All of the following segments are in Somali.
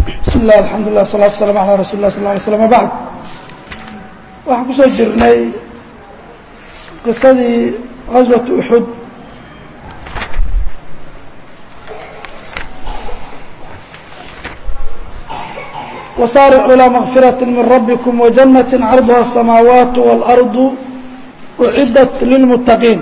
bismi illah alxamdu llah salatu waslaam ala rasul lah sal lay slm bacd waxaan kusoo jirnay qisadii gaswat uxud wasaaricuu ilaa makfirati min rabbikum wajannati carduha asamaawaat waalardu uciddat lilmuttaqiin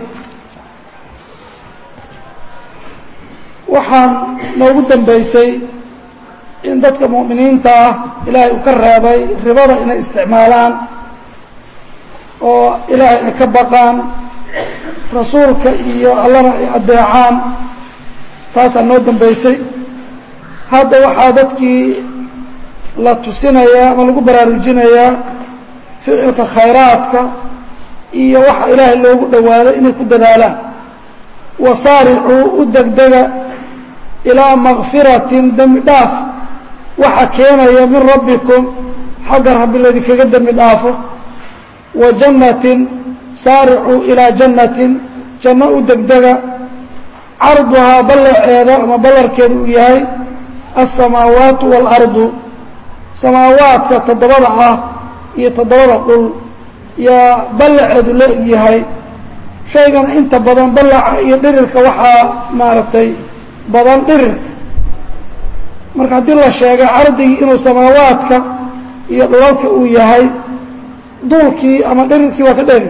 waxaan noogu dambeysay in dadka mu'miniinta ah ilaahay uu ka reebay ribada inay isticmaalaan oo ilaahay ay ka baqaan rasuulka iyo allana ay addeecaan taasaa noo dambeysay hadda waxaa dadkii la tusinayaa ama lagu baraarujinayaa ficilka khayraadka iyo waxa ilaahay loogu dhowaaday inay ku dadaalaan wasaaricuu u degdega ilaa makfiratin dembi dhaaf waxa keenaya min rabbikum xagga rabbi laydinkaga dembi dhaafo wa jannatin saaricuu ilaa jannatin janno u degdega carduhaa ballaceeda ama ballarkeeda uu yahay alsamaawaatu waalardu samaawaadka toddobada ah iyo toddobada dhul yaa ballaceedu la egyahay shaygana inta badan ballaca iyo dhirirka waxaa maaragtay badan dhirirka marka haddii la sheegay cardigii inuu samaawaadka iyo dhulalka uu yahay duulkii ama dhirirkii waa ka dheri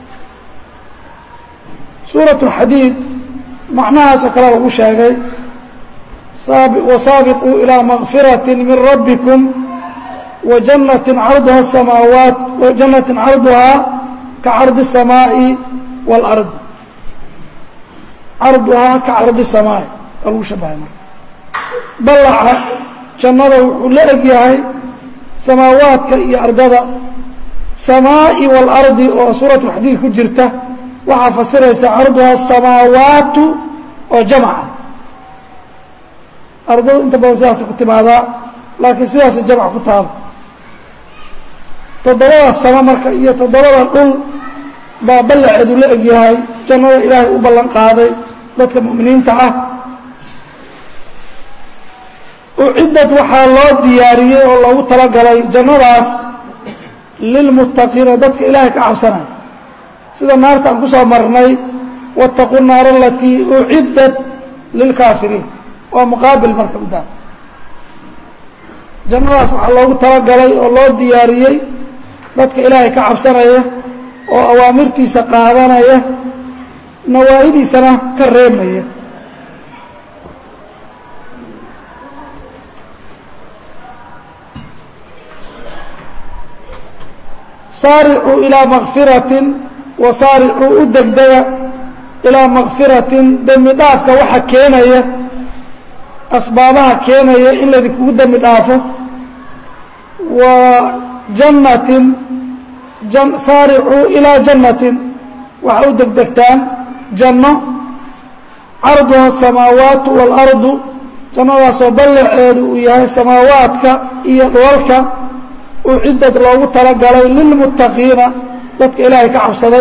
suurat اlxadiid macnahaasoo kale lagu sheegay wasaabiquu ilaa makfirati min rabbikum wajannati carduha samaawaat wajannati carduhaa ka cardi الsamaaءi wاlardi carduhaa ka cardi الsamaaءi waa lagu shabahay marka ballaca jannada wuxuu la eg yahay samaawaadka iyo ardada samaa'i waalardi oo suurat lxadiid ku jirta waxaa fasiraysa carduha samaawaatu oo jamca ardadu inta badan sidaasa ku timaadaa laakiin sidaasa jamc ku taaba toddobada sama marka iyo toddobada dhul baa ballaceedu la eg yahay jannada ilaahay u ballan qaaday dadka mu'miniinta ah uciddad waxaa loo diyaariyey oo loogu talagalay jannadaas lilmuttaqiina dadka ilaahay ka cabsanaya sida naarta aan ku soo marnay waataquu naara alatii uciddat lilkaafiriin waa muqaabil marka midaan jannadaas waxaa loogu talagalay oo loo diyaariyey dadka ilaahay ka cabsanaya oo awaamirtiisa qaadanaya nawaahidiisana ka reemaya saaricuu ilaa makfiratin wa saaricuu u degdega ilaa makfiratin dembi dhaafka waxa keenaya asbaabaha keenaya in laydinkugu dembi dhaafo wa jannatin saaricuu ilaa jannatin waxa u degdegtaan janno carduha asamaawaatu waalardu jannadaasoo ballaceedu uu yahay samaawaadka iyo dhulalka uciddad loogu talagalay lilmuttaqiina dadka ilaahay ka cabsaday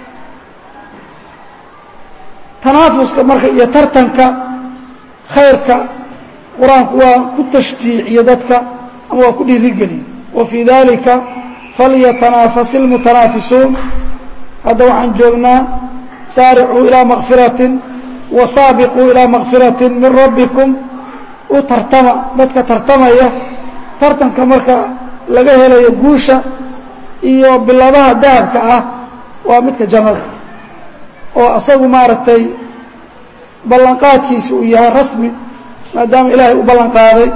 tanaafuska marka iyo tartanka khayrka qur-aanku waa ku tashjiiciyo dadka ama waa ku dhiirigeliye wa fii dalika falyatanaafaس اlmutanaafisuun hadda waxaan joognaa saaricuu ilaa makfiratin wa saabiquu ilaa makfirati min rabbikum u tartama dadka tartamaya tartanka marka laga helayo guusha iyo biladaha dahabka ah waa midka jannada oo asagu maaragtay ballanqaadkiisa uu yahay rasmi maadaama ilaahay u ballan qaaday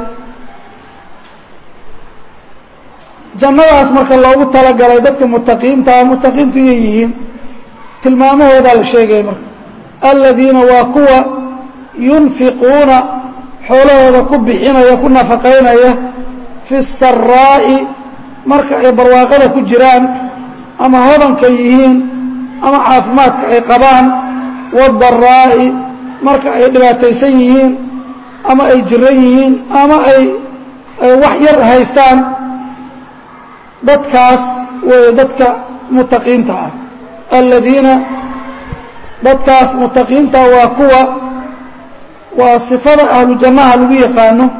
jannadaas marka loogu talagalay dadka mutaqiintaa mutaqiintu iyay yihiin tilmaamahoodaa la sheegaya marka aladiina waa kuwa yunfiquuna xoolahooda ku bixinaya ku nafaqaynaya fi الsaraa'i marka ay barwaaqada ku jiraan ama hodanka yihiin ama caafimaadka ay qabaan wadaraa'i marka ay dhibaataysan yihiin ama ay jiran yihiin ama ay wax yar haystaan dadkaas weeye dadka mutaqiinta ah aladiina dadkaas mutaqiinta waa kuwa waa sifada ahlu jannaha lagu yaqaano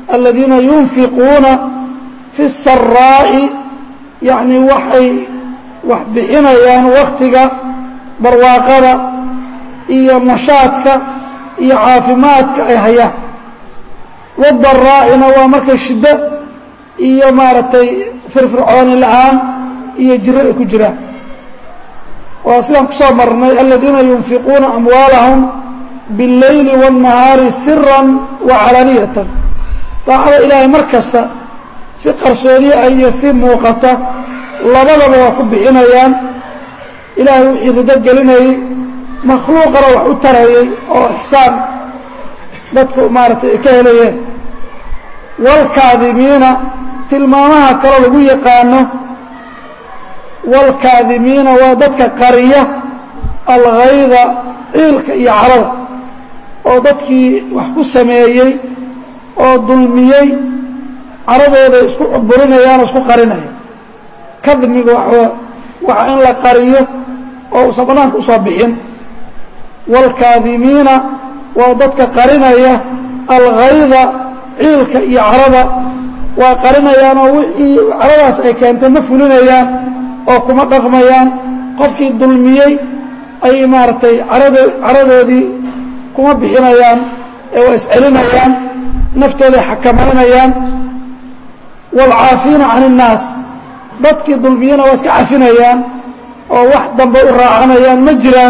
aladiina yunfiquuna fi الsaraa'i yacni waxay wax bixinayaan waktiga barwaaqada iyo nashaadka iyo caafimaadka ay hayaan wadaraa'ina waa markay shiddo iyo maaragtay firfircooni la-aan iyo jiro ay ku jiraan waa sidaan kusoo marnay aladiina yunfiquuna amwaalahum biاleyli wالnahaari sira wacalaaniyatan daacada ilaahay mar kasta si qarsoodiye ah iyo si muuqata labadaba waa ku bixinayaan ilaahay wixii rido gelinayey makhluuqana wax u tarayay oo ixsaan dadku maaragtay ay ka helayeen wاlkaadimiina tilmaamaha kaloo lagu yaqaano wاlkaadimiina waa dadka qariya algayda ciilka iyo carada oo dadkii wax ku sameeyey oo dulmiyey caradooday isku cuburinayaan oo isku qarinaya kadmiga waxa in la qariyo oo uusan banaanka usoo bixin wاlkaadimiina waa dadka qarinaya algayda ciilka iyo carada waa qarinayaan oo wixii caradaas ay keentay ma fulinayaan oo kuma dhaqmayaan qofkii dulmiyey ayay maaragtay arado caradoodii kuma bixinayaan ee waa iscelinayaan naftooday xakamaynayaan waalcaafiina can الnaas dadkii dulmiyena waa iska cafinayaan oo wax dambe u raacanayaan ma jiraan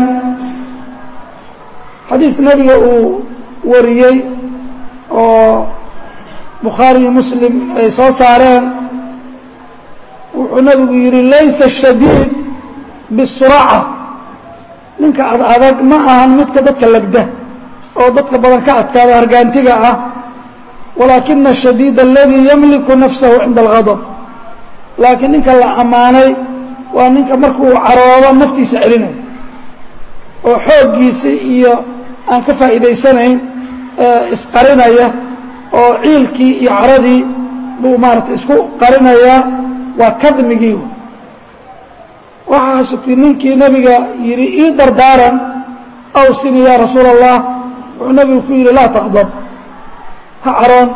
xadiis nebiga uu wariyey oo bukhaariyo muslim ay soo saareen wuxuu nebigu yidhi laysa الshadiid bisuraaca ninka ad adag ma ahan midka dadka legda oo dadka badan ka adkaada hargaantiga ah walaakina الshadiid aladii yamliku nafsahu cinda اlgadb laakiin ninka la ammaanay waa ninka markuu caroodo naftiisa celinaya oo xooggiisa iyo aan ka faa'iidaysanayn isqarinaya oo ciilkii iyo caradii buu maarata isku qarinayaa waa kadmigii waxaa sugtay ninkii nebiga yidhi ii dardaaran awsini yaa rasuula allah wuxuu nebigu ku yidhi laa taqdab ha caroon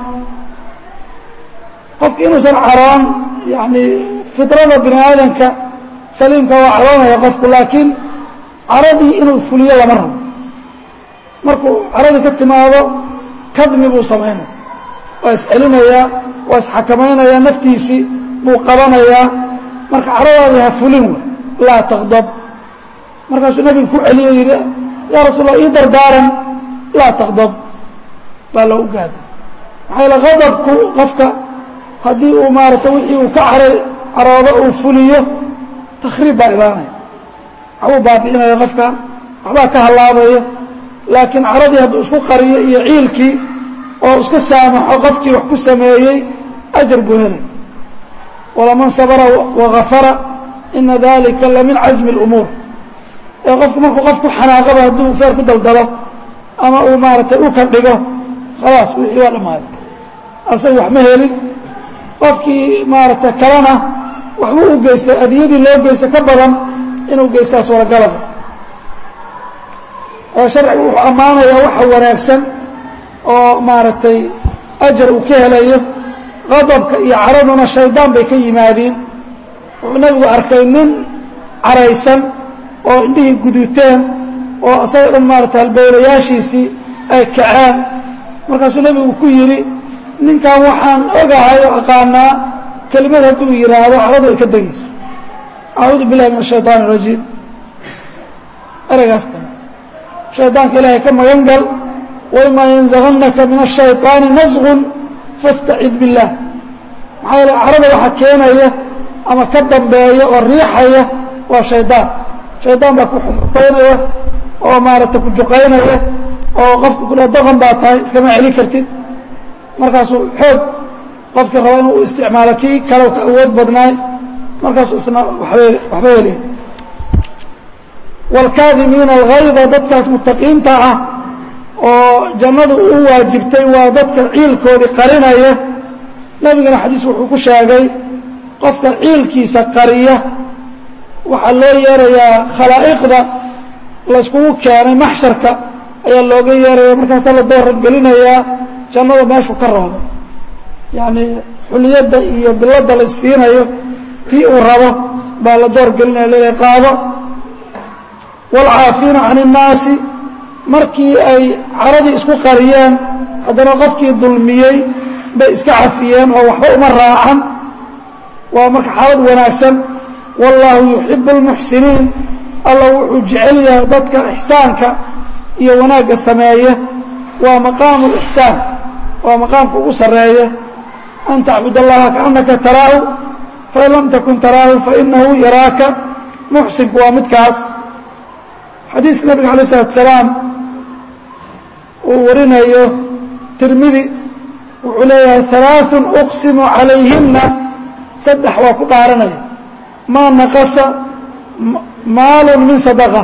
qofki inuusan caroon yani fidrada bini aadamka saliimka waa caroonaya qofku laakiin caradii inuu fuliyo lama rabo markuu caradii ka timaado kadmi buu samaynaya waa iscelinayaa waa isxakamaynayaa naftiisii buu qabanayaa marka caradaadii ha fulin wey laa taqdab markaasuu nebigu ku celiyo yidhi yaa rasuul allah ii dardaaran laa taqdab baa loogu gaada maxaa yaele qadabku qofka haddii uu maarata wixii uu ka caray caroodo uu fuliyo takhriib baa idaanaya waxbuu baabi'inaya qofka waxbaa ka hallaabaya laakiin caradii hadduu isku qariyo iyo ciilkii oo iska saamaxo qofkii wax ku sameeyey ajar buu helay walaman sabra wagafara ina dalika lamin casmi اlumuur ee qofku markuu qof ku xanaaqaba hadduu feer ku daldalo ama uu maaratay dhulka dhigo khalaas wixii waa dhammaaday asaga wax ma helin qofkii maaragtay kalena waxbuu u geystay adiyadii loo geystay ka badan inuu geystaa suuragalaba oo sharcigu wuxuu ammaanayaa waxa wanaagsan oo maaragtay ajar uu ka helayo qadabka iyo caraduna shaydaan bay ka yimaadiin wuxuu nebigu arkay nin caraysan oo indhihii guduuteen oo isaga dhan maarata halbowlayaashiisii ay kaceen markaasuu nebigu ku yidhi ninkan waxaan ogahay oo aqaanaa kelimad hadduu yidhaahdo caradu ay ka degayso acuudu billahi min ashayطaan الrajiim ereygaas kale shaydaanka ilaahay ka magan gal waimaa yanzaغannaka min الshayطaani nasgun fاstacid biاllah maxaa yeele carada waxaa keenaya ama ka dambeeya oo riixaya waa shaydaan shaydaan baa ku xufaynaya oo maaragtay ku juqaynaya oo qofka kula doqon baa tahay iskama celin kartid markaasuu xoog qofkii raba inuu isticmaalo kii kale ka awood badnaay markaasuu isna waba waxba heli wاlkaadimiina algayda dadkaas mutaqiinta ah oo jannadu u waajibtay waa dadka ciilkoodii qarinaya nebigana xadiis wuxuu ku sheegay qofka ciilkiisa qariya waxaa loo yeerayaa khalaa'iqda layskugu keenay maxsharka ayaa looga yeeraya markaasaa la dooran gelinayaa jannada meeshuu ka roodo yacni xuliyadda iyo biladda la siinayo tii uu rabo baa la door gelinaya leedahay qaado waalcaafiina can innaasi markii ay caradii isku qariyeen haddana qofkii dulmiyey bay iska cafiyeen oo waxba uma raacan waa marka xaalad wanaagsan wallaahu yuxibu اlmuxsiniin alla wuxuu jecel yahay dadka ixsaanka iyo wanaagga sameeya waa maqaamu اlixsaan waa maqaamka ugu sarreeya an tacbud allaha kaannaka taraahu fain lam takun taraahu fainahu yaraaka muxsinku waa midkaas xadiis nabiga alay الsalatu salaam uu warinayo tirmidi wuxuu leeyahay ثalaaثun uqsimu calayhina saddex waa ku dhaaranaya maa naqasa maalu min sadaqa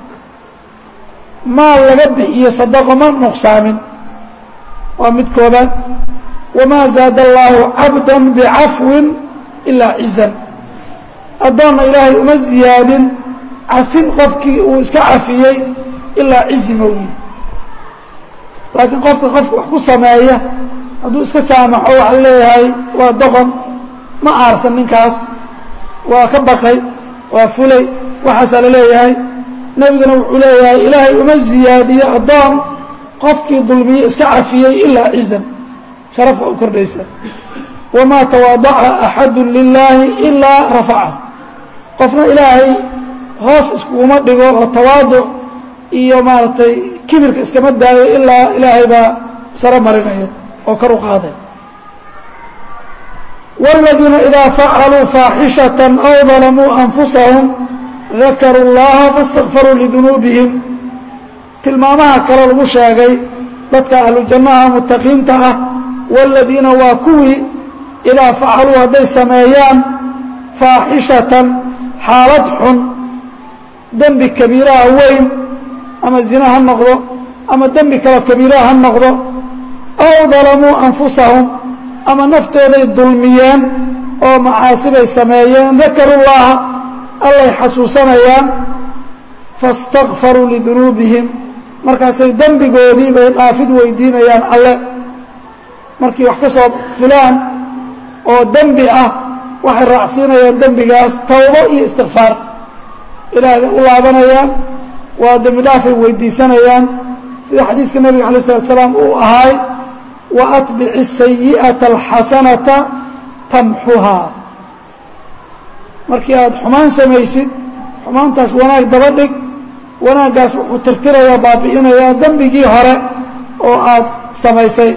maal laga bixiyo sadaqo ma nuqsaamin waa mid koobaad wamaa zaada allaahu cabda bicafwin ilaa cizan addoonna ilaahay uma ziyaadin cafin qofkii uu iska cafiyey ilaa cizi moogi laakiin qofka qofka wax ku sameeya hadduu iska saamaxo waxaa leeyahay waa doqon ma aarsan ninkaas waa ka baqay waa fulay waxaasaa la leeyahay nebiguna wuxuu leeyahay ilaahay uma ziyaadiyo addoon qofkii dulmiye iska cafiyey ilaa cizan sharafka u kordhaysa wamaa tawaadaca axadu lilaahi ilaa rafacahu qofna ilaahay hoos iskuguma dhigo oo tawaaduc iyo maaragtay kibirka iskama daayo ilaa ilaahay baa saro marinaya oo kor u qaaday والذيiنa إdا فعلوا فاaحشhaة أو ظلموا أنفuسهم ذakrوا اللaha فاsتغفروا لذuنوبهم tilmaamaha kale lagu sheegay dadka ahlu jannaha mutaqiinta ah والadiina waa kuwii إidaa facaluu hadday sameeyaan faaxishatan xaalad xun dembi kabiiraha weyn ama zina ha noqdo ama dembi kalo kabiiraha ha noqdo أw ظalamuu أنfusahum ama naftooday dulmiyeen oo macaasibay sameeyeen dakaru llaha allay xasuusanayaan faاstakfaruu lidunuubihim markaasay dembigoodii bay dhaafid weydiinayaan alle markii wax ka soo fulaan oo dembi ah waxay raacsiinayaan dembigaas tawbo iyo istikfaar ilahay bay u laabanayaan waa dembi dhaafay weydiisanayaan sida xadiiska nebiga alay الsalaatu salaam uu ahaay وأطبع السيئة الxasanaةa tamxuhaa markii aad xumaan samaysid xumaantaas wanaag daba dhig wanaaggaas wuxuu tirtirayaa baabi'inayaa dembigii hore oo aad samaysay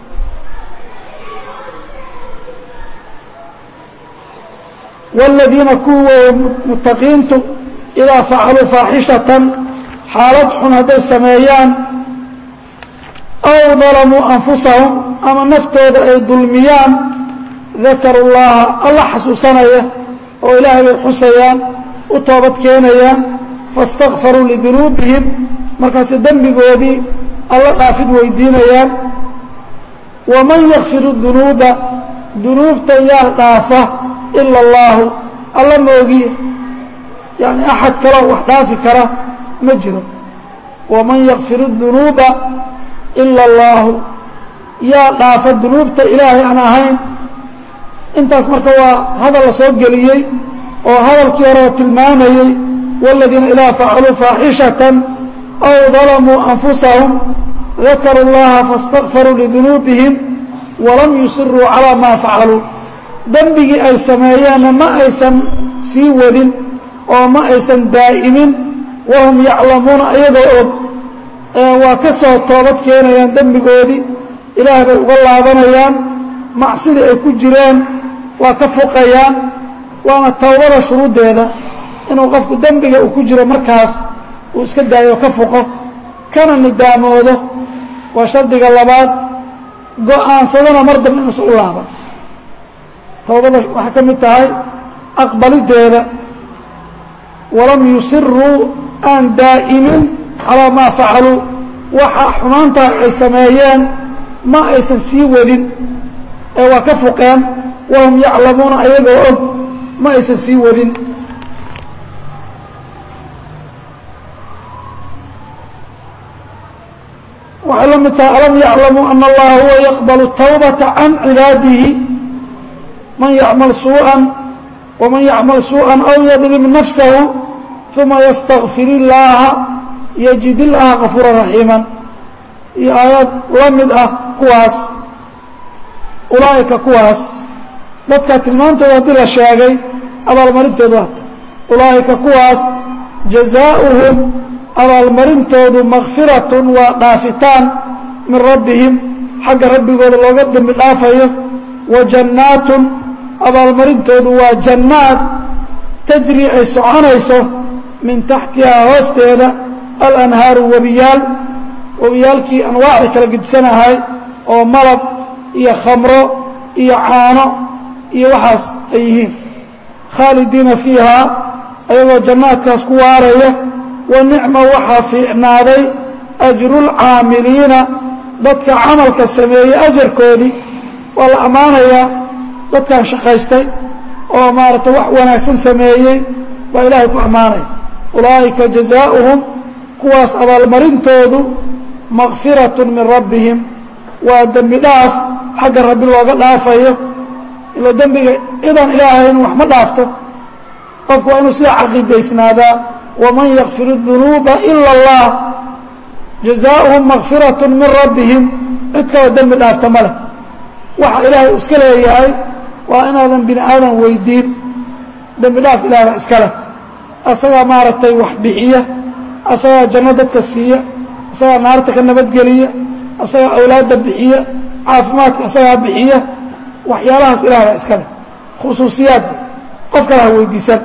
والadiina kuwa mutaqiintu إidaa facaluu faaxishaةa xaalad xun hadday sameeyaan aw dalamuu anfusahum ama naftooda ay dulmiyaan dakaru llaha alla xasuusanaya oo ilaahay bay xusayaan u toobad keenayaan faاstakfaruu lidunuubihim markaase dembigoodii alla dhaafid weydiinayaan waman yakfiru dunuuba dunuubta yaa dhaafa ila اllaahu alla moogiye yani axad kaloo wax dhaafi kara ma jiro waman yakfiru dunuuba ila اllaahu yaa dhaafa dunuubta ilaahay aan ahayn intaas marka waa hadal la soo geliyey oo hadalkii hore oo tilmaamayey wاladiina idaa facaluu faaxishaةa aw dalamuu anfusahum dakaruu اllaha faاstakfaruu lidunuubihim walam yusiruu calىa maa facaluu dembigii ay sameeyeenna ma aysan sii wadin oo ma aysan daa'imin wahum yaclamuuna ayagoo og waa ka soo toobad keenayaan dembigoodii ilaah bay uga laabanayaan macsidii ay ku jireen waa ka fuqayaan waana towbada shuruuddeeda inuu qofku dembiga uu ku jiro markaas uu iska daayo ka fuqo kana nidaamoodo waa shardiga labaad go'aansadana mar dambe inuusan u laaban towbada waxay ka mid tahay aqbalideeda walam yusiruu aan daa'imin calaa maa facaluu waxa xumaantaa ay sameeyeen ma aysan sii wadin ee waa ka fuqeen wahum yaclamuuna ayagoo og ma aysan sii wadin waxay la mid tahay alam yaclamuu ana allaha huwa yaqbalu tawbata can cibaadihi man yacmal suuءa waman yacmal suuءa aw yadlim nafsahu uma ystakfir illaaha yajid illaaha kafuura raxiima iyo aayaad la mid ah kuwaas ulaa'ika kuwaas dadka tilmaantooda haddii la sheegay abaalmarintoodu waata ulaa'ika kuwaas jazaauhum abaalmarintoodu makfiratun waa dhaafitaan min rabbihim xagga rabbigooda looga dembi dhaafayo wa jannaatun abaalmarintoodu waa jannaad tajri ay soconayso min taxtihaa hoosteeda alanhaaru webiyaal webiyaalkii anwaacda kala gedidsanahay oo malab iyo khamro iyo caano iyo waxaas ay yihiin khaalidiina fiihaa ayagoo jannaadkaas ku waaraya wa nicma waxaa fiicnaaday ajrulcaamiliina dadka camalka sameeyey ajarkoodii waa la ammaanayaa dadkan shaqaystay oo maaragtay wax wanaagsan sameeyey baa ilaahay ku ammaanaya ulaa'ika jazaauhum kuwaas abaalmarintoodu makfiratun min rabbihim waa dembi dhaaf xagga rabbi looga dhaafayo ila dembiga cidan ilaahayn wax ma dhaafto qofku waa inuu sidaa caqiidaysnaadaa waman yakfir الdunuuba ila اllah jazaauhum makfiratun min rabbihim cid kaloo dembi dhaafta ma leh waxa ilaahay u iska leeyahay waa inaadan bini aadan weydiin dembi dhaaf ilahay baa iska leh asagaa maaragtay wax bixiya asagaa janno dadka siiya asagaa naarta ka nabadgeliya asagaa awlaadda bixiya caafimaadka asagaa bixiya waxyaalahaas ilaah baa iska leh khusuusiyaadba qof kale ha weydiisan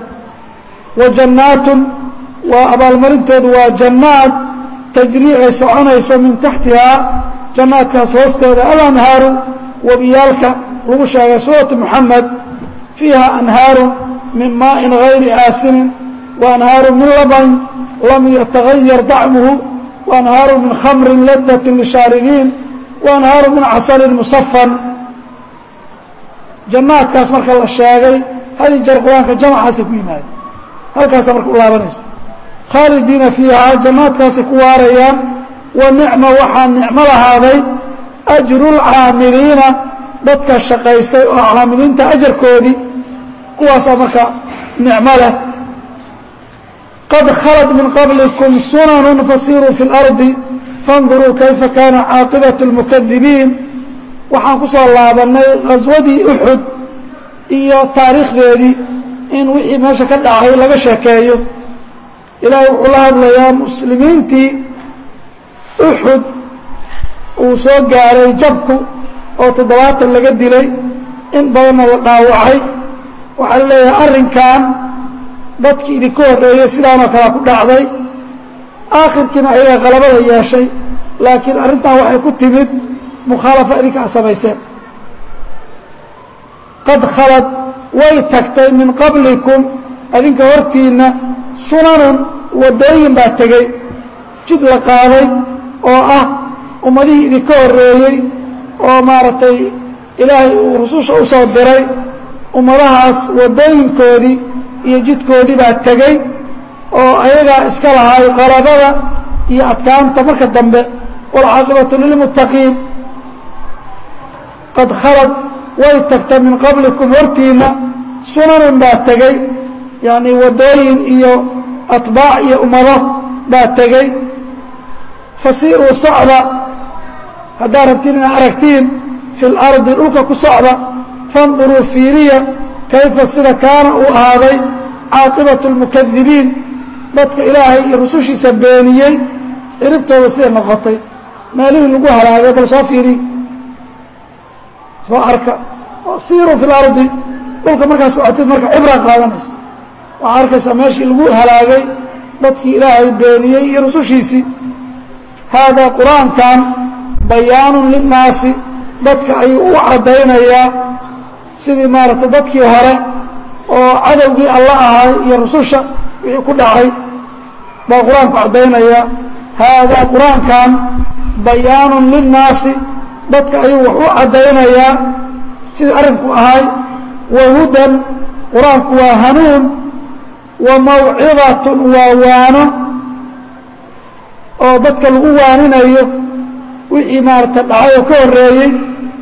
wa jannaatun waa abaalmarintoodu waa jannaad tajrii ay soconayso min taxtihaa jannaadkaas hoosteeda alanhaaru webiyaalka lagu sheegay suuratu moxamed fiiha anhaaru min maa'in gayri aasinin wa anhaaru min laban lam yatagayar dacmuhu wa anhaaru min khamrin ladatin lishaaribiin wa anhaaru min casalin musafan jannaadkaas marka la sheegay hadii jeer qur-aanka jamacaasay ku yimaadeen halkaasa marka u laabanaysa khaalidiina fiihaa jannaadkaasay ku waarayaan wa nicma waxaa nicmo lahaaday ajrulcaamiliina dadka shaqaystay oo caamiliinta ajarkoodii kuwaasaa marka nicmo leh qad khalad min qablikum sunanu fasiruu fi اlardi faاnduruu kayfa kaana caaqibaة اlmukadibiin waxaan ku soo laabannay khaswadii uxud iyo taariikhdeedii in wixii meesha ka dhacay laga sheekeeyo ilaahay wuxuu la hadlayaa muslimiintii uxud uu soo gaaray jabku oo toddobaatan laga dilay in badanna la dhaawacay waxaa la leeyahay arrinkan dadkii idinka horreeyey sidaanoo kalea ku dhacday aakhirkiina ayagaa qalabada yeeshay laakiin arrintan waxay ku timid mukhaalafa idinka a samayseen qad khalad way tagtay min qablikum adinka hortiinna sunanun waddooyin baa tegey jid la qaaday oo ah ummadihii idinka horreeyey oo maaragtay ilaahay uu rususha u soo diray ummadahaas waddooyinkoodii iyo jidkoodii baa tegey oo ayagaa iska lahaay qalabada iyo adkaanta marka dambe waalcaaqibatu lilmuttaqiin qad khalad way tagta min qablikum hortiinna sunanun baa tegey yacnii waddooyin iyo atbaac iyo ummado baa tegey fasiiruu socda haddaad rabtiin inaad aragtiin fi اlardi dhulka ku socda fanduruu fiiriya kayfa sida kaana uu ahaaday caaqibaة اlmukadibiin dadka ilaahay iyo rusushiisa beeniyey ciribtooda siday noqotay meelihii lagu halaagay bal soo fiiriy soo arka siiruu fi اlardi dhulka markaa socotid marka cibra qaadanaysa waxaa arkaysaa meeshii lagu halaagay dadkii ilaahay beeniyey iyo rusushiisii haadaa qur-aankan bayaanu linnaasi dadka ayuu u caddaynayaa sidii maaragtay dadkii hore oo cadowgii alla ahay iyo rususha wixii ku dhacay baa qur-aanku caddaynaya haadaa qur-aankan bayaanun linnaasi dadka ayuu wax u caddaynayaa sidii arrinku ahay wa hudan qur-aanku waa hanuun wa mawcidatun waa waano oo dadka lagu waaninayo wixii maarata dhacay oo ka horeeyey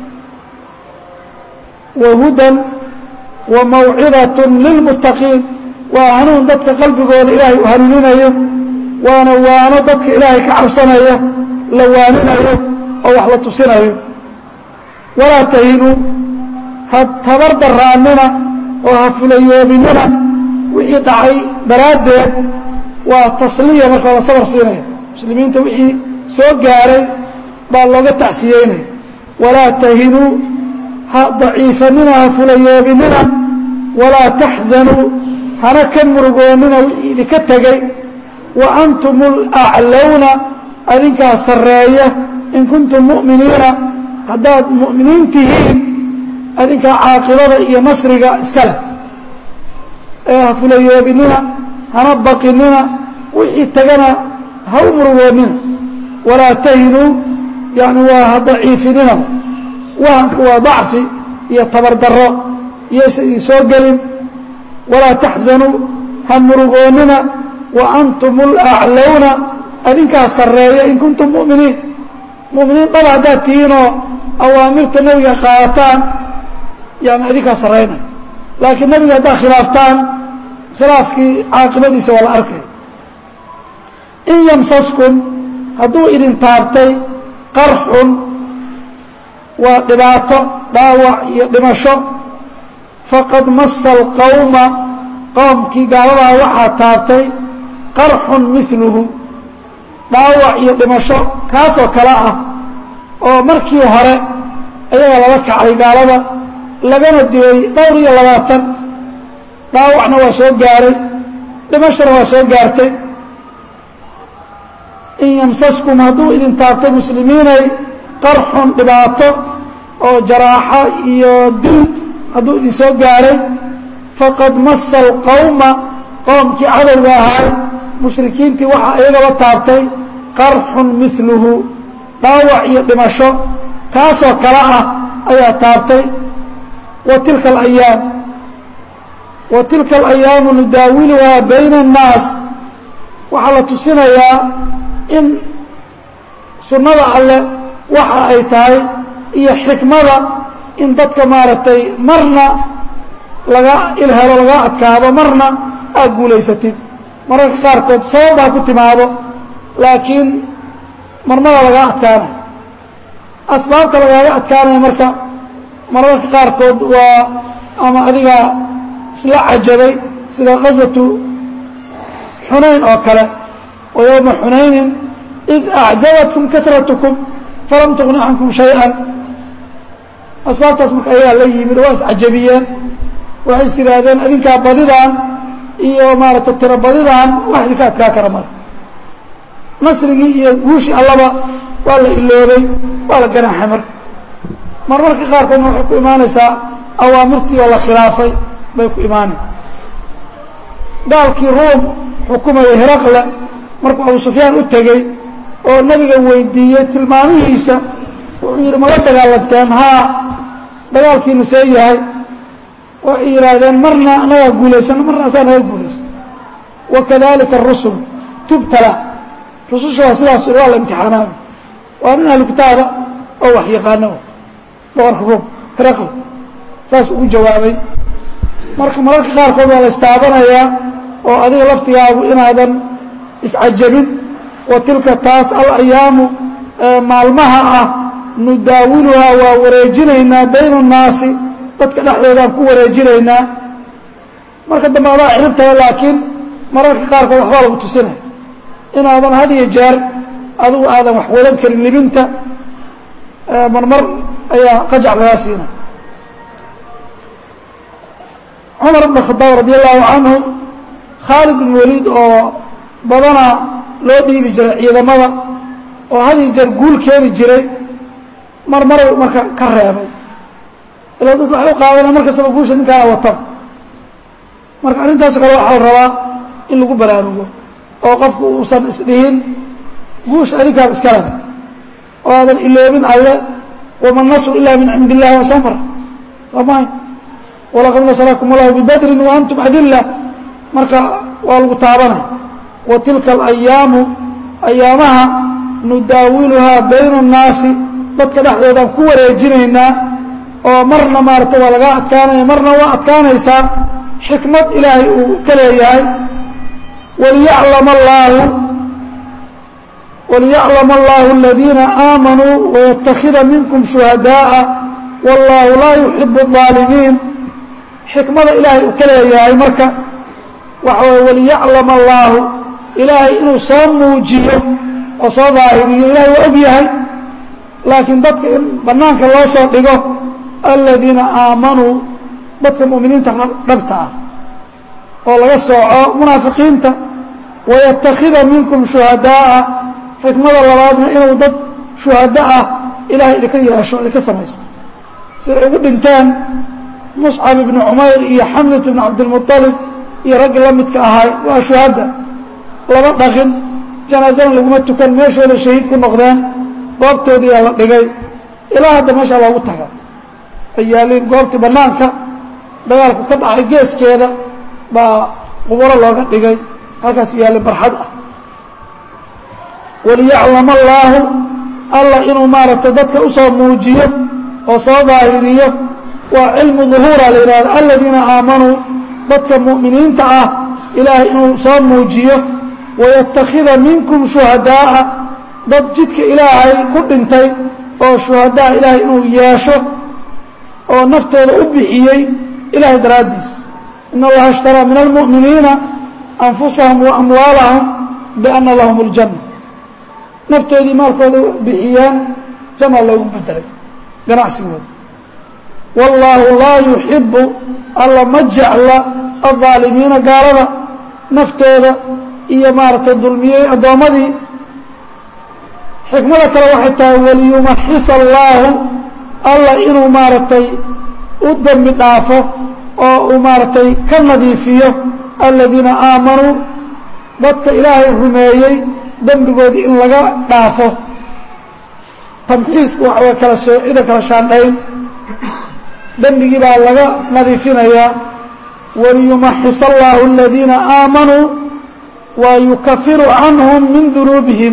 wa hudan wa mawcidaة lilmuttaqiin waa hanuun dadka qalbigooda ilaahay u hanuuninayo waana waano dadka ilaahay ka cabsanaya la waaninayo oo wax la tusinayo walaa tahinuu ha tabar daraanina oo ha fulayoobinina wixii dhacay daraaddeed waa tasliya marka la sabar siinaya muslimiinta wixii soo gaaray baa looga tacsiyeynaya walaa tahinuu ha daciifanina ha fulayoobinina walaa taxzanuu hana ka murugoonnina wixii idinka tegey wa antum alaclowna adinkaa sarreeya in kuntum mu'miniina haddaad mu'miniin tihiin adinkaa caaqibada iyo nasriga iska leh ee ha fulayoobinina hana baqinina wixii tagana ha u murugoonnina walaa tahinuu yani waa ha daciifinina wahanku waa dacfi iyo tabardarro iyaysa idin soo gelin walaa taxzanuu ha murugoonnina wa antum alaclowna adinkaa sarreeya in kuntum mu'miniin mu'miniin dhaba haddaad tihiinoo awaamirta nebiga qaadataan yani adinkaa sarraynaya laakiin nebiga haddaad khilaaftaan khilaafkii caaqibadiisa waa la arkay in yamsaskum hadduu idin taabtay qarxun waa dhibaato dhaawac iyo dhimasho faqad masa alqowma qoomkii gaaladaa waxaa taabtay qarxun miluhu dhaawac iyo dhimasho kaasoo kale ah oo markii hore ayaga lala kacay gaalada lagana dilay dhowr iyo labaatan dhaawacna waa soo gaaray dhimashona waa soo gaartay in yamsaskum hadduu idin taabtay muslimiinay qarxun dhibaato oo jaraaxo iyo dil hadduu idin soo gaaray faqad masa alqowma qoomkii cadowga ahay mushrikiintii waxaa iyagaba taabtay qarxun miluhu dhaawac iyo dhimasho kaasoo kale ah ayaa taabtay wa tilka alayaam wa tilka alayaamu nudaawiluhaa bayna annaas waxaa la tusinayaa in sunnada alleh waxa ay tahay iyo xikmada in dadka maaragtay marna laga ilhelo laga adkaado marna aad guulaysatid mararka qaarkood sabab baa ku timaado laakiin marmada lagaa adkaanayo asbaabta lagaaga adkaanaya marka mararka qaarkood waa ama adiga isla cajabay sida qaswatu xunayn oo kale wa yowma xunaynin id acjabatkum katratukum falam tuqni cankum shay-an asbaabtaas marka ayagaa la yimid waa iscajabiyeen waxay is yidhaahdeen adinkaa badidan iyo maaragtay tiro badidan wax idinka adkaa kara mara nasrigii iyo guushii allaba waa la iloobay waa la ganaaxay marka marmarka qaarkoodna waxay ku imaanaysaa awaamirtii oo la khilaafay bay ku imaanay gaalkii ruum xukumayay heraqle markuu abu sufyaan u tegey oo nabiga weydiiyey tilmaamihiisa wuxuu yidhi mala dagaalanteen haa dagaalkiinu see yahay waxay yidhaahdeen marna anagaa guulaysana marna asaa naga guulaysa wakadalika arusul tubtala rususha waa sidaas waa la imtixaanaaba waa nin ahlu kitaaba oo wax yaqaano boqorka ruum heraqle saas ugu jawaabay marka mararka qaarkood waa la istaabanayaa oo adiga laftigaagu inaadan iscajabin wa tilka taas alayaamu maalmaha ah nudaawiluhaa waa wareejinaynaa bayna annaasi dadka dhexdoodaan ku wareejinaynaa marka dambe adaa ciribtahay laakiin mararka qaarkood waxbaa lagu tusinaya inaadan had iyo jeer adigu aadan wax wadan karin libinta marmar ayaa qajac lagaa siina cumar bn khadaab radi allahu canhu khaalid bin waliid oo badanaa loo dhiibi jiray ciidamada oo had iyo jeer guul keeni jiray mar marow marka ka reebay ilaa dadku waxay u qaadanaa mar kastaba guusha ninkaana watan marka arrintaaso kale waxaa la rabaa in lagu baraarugo oo qofku uusan isdhihin guusha adinkaaba iska leh oo aadan iloobin alle wama nasru ilaa min cindi illahi waa soo mara waa mahay walaqad nasrakum allahu bibadrin wa antum adilla marka waa lagu taabanay wa tilka alayaamu ayaamaha nudaawiluhaa bayna annaasi dadka dhexdoodaan ku wareejinaynaa oo marna maaragtay waa lagaa adkaanaya marna waa adkaanaysaa xikmad ilaahay uu ka leeyahay waliyaclama allaahu waliyaclama allahu aladiina aamanuu wayatakida minkum shuhadaaءa wallaahu laa yuxibu الظaalimiin xikmada ilaahay uu ka leeyahay marka waxa waye waliyaclama allaahu ilaahay inuu soo muujiyo oo soo daahiriyo ilahay waa og yahay laakiin dadka in bannaanka loo soo dhigo aladiina aamanuu dadka mu'miniinta dhabta ah oo laga sooco munaafiqiinta wayatakida minkum shuhadaaءa xikmada labaadna inuu dad shuhado ah ilahay idinka yeesho idinka samayso siday ugu dhinteen muscab ibnu cumayr iyo xamdat ibnu cabdilmuطalib iyo raggii la midka ahay waa shuhada lama dhaqin janaasana laguma tukan meeshooda shahiid ku noqdeen goobtoodiiyaa la dhigay ilaa hadda meeshaa loogu taga ay yaaliin goobtii bannaanka dagaalku ka dhacay geeskeeda baa quburo looga dhigay halkaas yaallin barxad ah waliyaclama allaahu allah inuu maaragtay dadka usoo muujiyo oo soo daahiriyo waa cilmu duhuura la yidhahda aladiina aamanuu dadka mu'miniinta ah ilaahay inuu soo muujiyo wayatakida minkum shuhadaa'a dad jidka ilaahay ku dhintay oo shuhadaa ilaahay inuu yeesho oo naftooda u bixiyey ilahay daraaddiis in allaha ishtaraa min almu'miniina anfusahum wa amwaalahum bianna lahum اljanna naftoodii maalkooda bixiyeen janna loogu bedelay ganacsigooda wallaahu laa yuxibu alla ma jecla aldaalimiina gaalada naftooda iyo maaragtay dulmiyey addoommadii xikmada kale waxay tahay waliyumaxis allaahu alla inuu maaragtay u dembi dhaafo oo uu maaragtay ka nadiifiyo aladiina aamanuu dadka ilaahay rumeeyey dembigoodii in laga dhaafo tamxiisku waxa way kala soocida kala shaandhayn dembigii baa laga nadiifinayaa waliyumaxis allaahu aladiina aamanuu wa yukafiru canhum min dunuubihim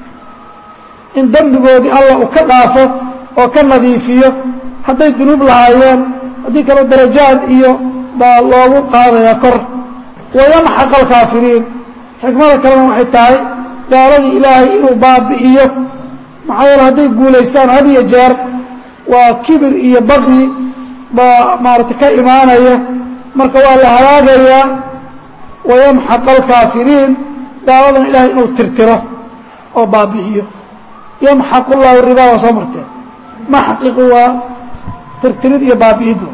in dembigoodii allah uu ka dhaafo oo ka nadiifiyo hadday dunuub lahaayeen haddii kale darajaad iyo baa loogu qaadayaa kor wayamxaq alkaafiriin xikmada kalena waxay tahay gaaladii ilaahay inuu baabi'iyo maxaa yeele hadday guulaystaan had iyo jeer waa kibir iyo baqyi baa maaragtay ka imaanaya marka waa la halaagayaa wayamxaq alkaafiriin gaaladan ilaahay inuu tirtiro oo baabi'iyo yamxaq llahu ribaa waa soo marteen maxqiqu waa tirtirid iyo baabi'idu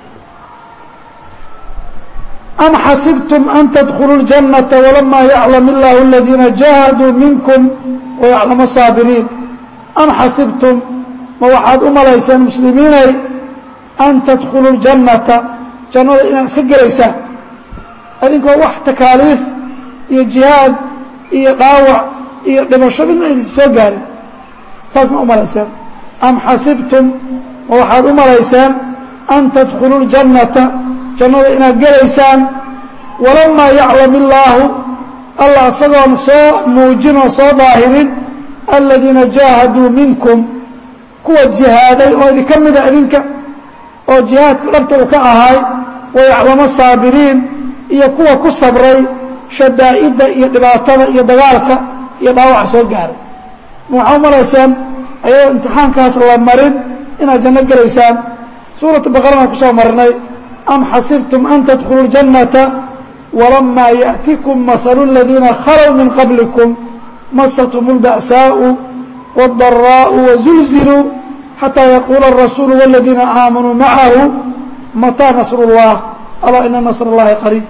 am xasibtum an tadkuluu اljannata walamaa yaclam illahu aladiina jahaduu minkum wayaclamu saabiriin am xasibtum ma waxaad u malayseen muslimiinay an tadkuluu ljannata jannada inaad iska gelaysaan adinkoo wax takaaliif iyo jihaad iyo dhaawac iyo dhimasho midna idinsi soo gaarin saas ma u malayseen am xasibtum ma waxaad u malayseen an tadkuluu ljannata jannada inaad gelaysaan walamaa yaclam illaahu allah isagoon soo muujin oo soo daahirin aladiina jaahaduu minkum kuwa jihaaday oo idinka mida idinka oo jihaadka dhabta uu ka ahaay wayaclamo saabiriin iyo kuwa ku sabray shadaa'idda iyo dhibaatada iyo dagaalka iyo dhaawaca soo gaaray ma waxaa u malaysaan ayadoo imtixaankaas la marin inaad janno gelaysaan suuratu baqarana ku soo marnay am xasibtum an tadkuluu اljannata walamaa yaأtikum mahalu اladiina khalow min qablikum masathum اlba'saaءu wاldaraa'u wazulziluu xataa yaquula الrasuulu wاladiina aamanuu macahu mataa nasr اllah alaa ina nasr اllahi qariib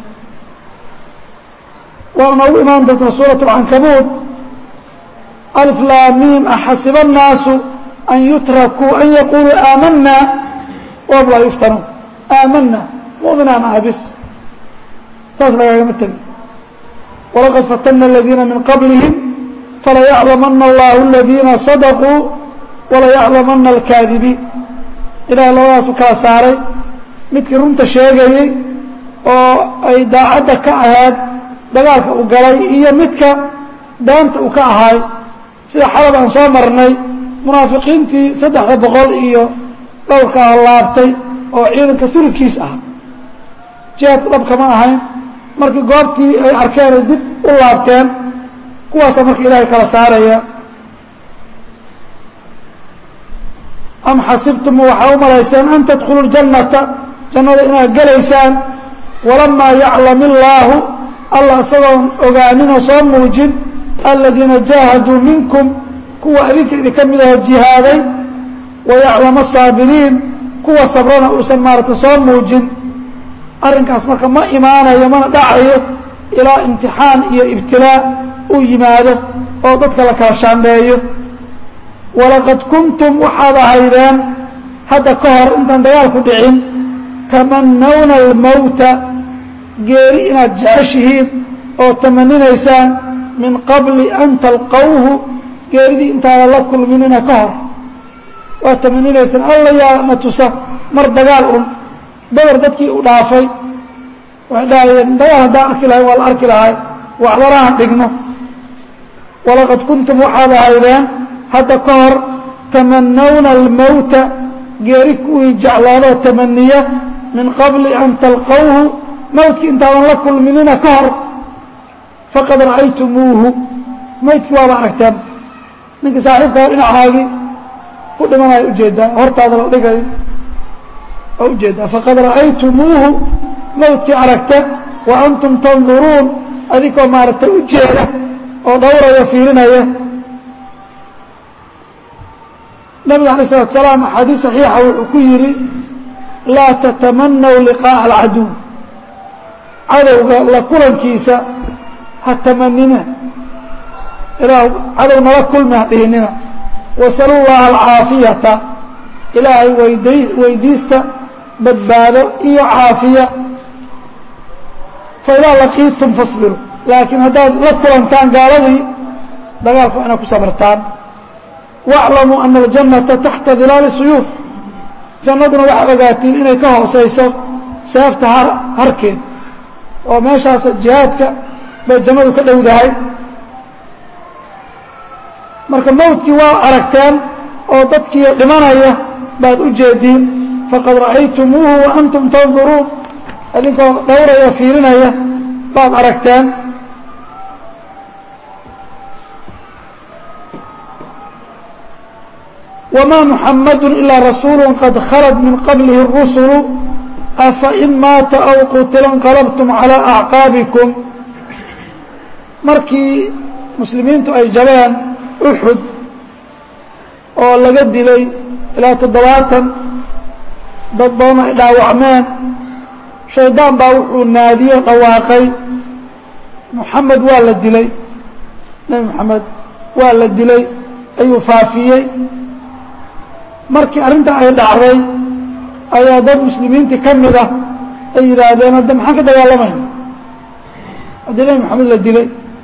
waana noogu imaan doontaa suuraة اlcankabuud alf laamiim axasiba الnaasu an yutrakuu an yaquluu aamana wahum laa yuftanuun aamana muminaan aha bis saas lagaagama tegin walaqad fatana aladiina min qablihim falayaclamana allahu aladiina sadaquu walayaclamana alkaadibiin ilahay labadaasu kala saaray midkii runta sheegayey oo ay daacadda ka ahayd dagaalka u galay iyo midka daanta uu ka ahaay sida xalab aan soo marnay munaafiqiintii saddexda boqol iyo dhowrkaa laabtay oo ciidanka ulidkiis ah jihaadku dhab kama ahayn markii goobtii ay arkeen ay dib u laabteen kuwaasa marka ilaahay kala saaraya am xasibtum waxaa u malayseen an tadkhuluu ljannata jannada inaad gelaysaan walamaa yaclam illaahu alla isagoon ogaaninoo soo muujin aladiina jaahaduu minkum kuwa adinka idinka mid aho jihaaday wayaclama asaabiriin kuwa sabrana uusan maaragtay soo muujin arrinkaas marka ma imaanayo mana dhacayo ilaa imtixaan iyo ibtilaa uu yimaado oo dadka la kala shaandheeyo walaqad kuntum waxaad ahaydeen hadda ka hor intaan dagaalku dhicin tamannawna almowta geeri inaad jeceshihiin oo tamaninaysaan min qabli an talqawhu geeridii intaadan la kulminina ka hor waad tamaninaysaan alla yaa na tusa mar dagaal un badar dadkii u dhaafay waxay dhahayeen dagaal haddaan arki lahay waa la arki lahay waxdarahan dhigno walaqad kuntum waxaad ahaydeen hadda ka hor tamannawna almowta geeri kuwii jeclaadoo tamaniya min qabli an talqawhu mowtkii intaadan la kulminina ka hor faqad ra'aytumuuhu maydkii waaba aragteen ninkii saaxiibka hor dhinacaagii ku dhimanaya ujeedaa hortaada la dhigayo waa ujeedaa faqad ra'aytumuuhu mowtkii aragte wa antum tanduruun adinkoo maaragtay ujeeda oo dhowraya fiirinaya nabiga alay slatu salaam axaadiis saxiixa wuxuu ku yidhi laa tatamanaw liqaa'a alcaduw cadowga la kulankiisa ha tamanina ilaah cadow nala kulmi ha dhihinina wasalu llaha alcaafiyata ilaahay weyday weydiista badbaado iyo caafiya faidaa laqiitum fasbiru laakiin haddaad la kulantaan gaaladii dagaalku inaad ku sabartaan waclamuu ana aljannata taxta dilaali suyuuf jannaduna waxaa ogaatiin inay ka hoosayso seefta har harkeed oo meeshaas jihaadka bay jannadu ka dhowdahay marka mawdkii waa aragteen oo dadkii dhimanaya baad u jeediin faqad ra'aytumuuhu wa antum tanduruun idinkoo dhowraya fiirinaya baad aragteen wma muxamadu ilaa rasuulu qad khalad min qablihi الrusulu afain maata aw qutila inqalabtum calىa acqaabikum markii muslimiintu ay jabeen uxud oo laga dilay ilaa toddobaatan dad badan ay dhaawacmeen shaydaan baa wuxuu naadiyo dhawaaqay muxamed waa la dilay nebi moxamed waa la dilay ayuu faafiyey markii arrintaa ay dhacday ayaa dad muslimiintii ka mid ah ay yidhaahdeen hadda maxaan ka dagaalamayna haddii nebi moxamed la dilay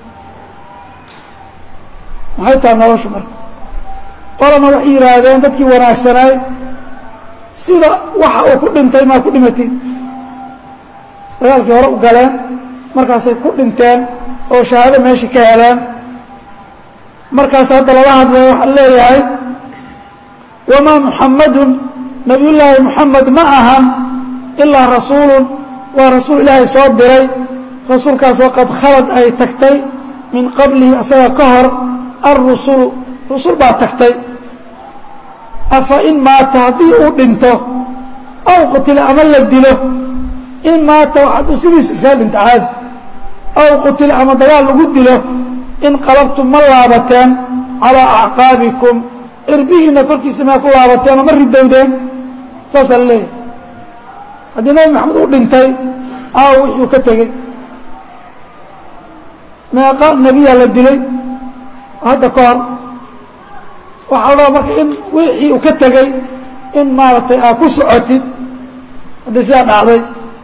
maxay tahay noloshu marka qolana waxay yidhaahdeen dadkii wanaagsanaay sida waxa uu ku dhintay maa ku dhimatiin dagaalkii hore u galeen markaasay ku dhinteen oo shahaado meeshii ka heleen markaas hadda lala hadlaya waxaa leeyahay wamaa muxamadun nabiyullaahi muxamed ma ahan ilaa rasuulun waa rasuul ilaahay soo diray rasuulkaasoo qad khalad ay tagtay min qablihi asaga ka hor alrusulu rusul baa tagtay afa in maata haddii uu dhinto aw qutila ama la dilo in maata hadduu sidiis iskaga dhinto caadi aw qutila ama dagaal lagu dilo in qalabtum ma laabateen calaa acqaabikum cirbihiina korkiisa maa ku laabateen oo ma ridowdeen saasaa la leeyahay haddii nabi maxamed uu dhintay aaw wixii ka tegey meeqa nebiyaa la dilay hadda ka hor waxaa la rabaa marka in wixii uu ka tegey in maaragtay aa ku socotid haddii sidaa dhacday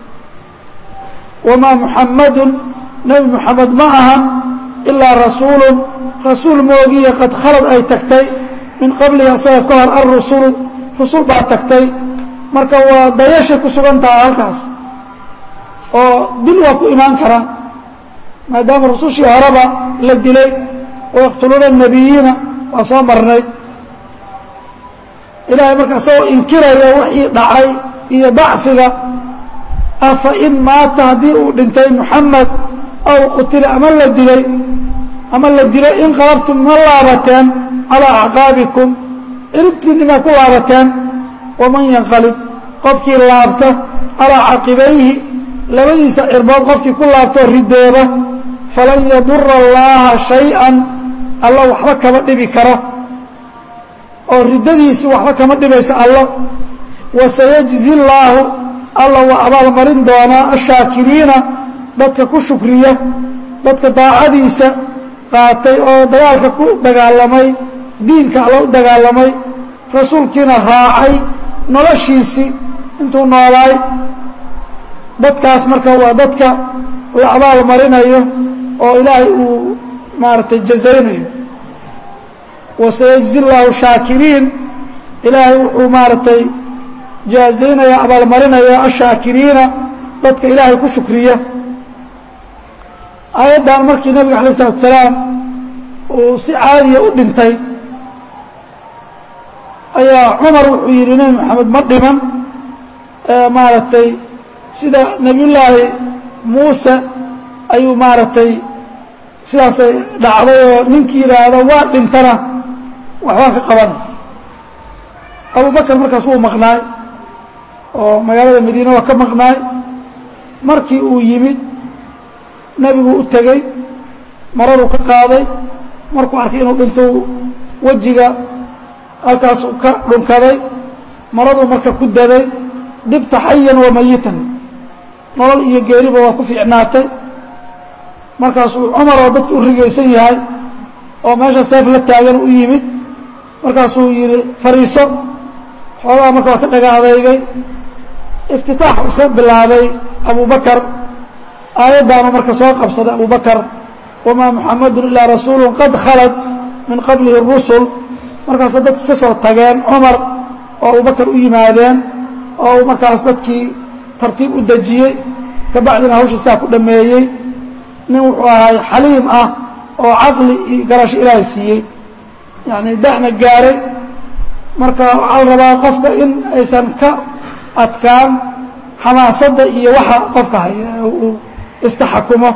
wamaa muxamadun nebi moxamed ma ahan ilaa rasuulun rasuul moogiya qad khalad ay tagtay min qablihi asaga ka hor alrusulu rusul baa tagtay marka waa dayashay ku sugan taha halkaas oo dil waa ku imaan karaa maadaama rusushii horeba la dilay wayaqtuluuna الnabiyiina waa soo marnay ilaahay marka isagoo inkiraya wixii dhacay iyo dacfiga afa in maata haddii uu dhintay muxamed aw qutila ama la dilay ama la dilay in qalabtum ma laabateen calaa acqaabikum ciribtiinni maa ku laabateen waman yanqalib qofkii laabta calaa caqibayhi labadiisa cirbood qofkii ku laabtoo ridooba falan yadura allaaha shay-an alla waxba kama dhibi karo oo riddadiisu waxba kama dhibayso allo wasayajzi llaahu alla waa abaalmarin doonaa ashaakiriina dadka ku shukriya dadka daacadiisa qaatay oo dagaalka ku dagaalamay diinka alla u dagaalamay rasuulkiina raacay noloshiisii intuu noolaay dadkaas marka waa dadka la abaal marinayo oo ilaahay uu maaragtay jazaynayo wasayajzi llaahu shaakiriin ilaahay wuxuu maaragtay jaazaynaya abaalmarinaya ashaakiriina dadka ilaahay ku shukriya aayaddan markii nabiga alay isalatu salaam uu si caadiya u dhintay ayaa cumar wuxuu yidhi nebi maxamed ma dhiman maaragtay sida nebiyullaahi muuse ayuu maaragtay sidaasay dhacday oo ninkii yidhaahda waa dhintana waxbaan ka qabanay abubakar markaas wuu maqnaay oo magaalada madiine waa ka maqnaay markii uu yimid nebigu u tegey maraduu ka qaaday markuu arkay inuu dhinto wejiga halkaasuu ka dhunkaday maraduu marka ku daday dibta xayan wa mayitan nolol iyo geeriba waa ku fiicnaatay markaasuu cumar oo dadka u rigaysan yahay oo meesha seef la taagan u yimid markaasuu yidhi fariiso xoogaa marka waa ka dhaga adeygay iftitaaxu iska bilaabay abubakar aayaddaanu marka soo qabsaday abubakar wamaa muxamadun ilaa rasuulu qad khalad min qablihi rusul markaasa dadkii ka soo tageen cumar oo abubakar u yimaadeen oo markaas dadkii tartiib u dejiyey kabacdina hawshii saa ku dhameeyey nin wuxuu ahay xaliim ah oo caqli iyo garasho ilaahay siiyey yacni da'na gaaray marka waxaa la rabaa qofka in aysan ka adkaan xamaasadda iyo waxa qofka haya uu istaxakumo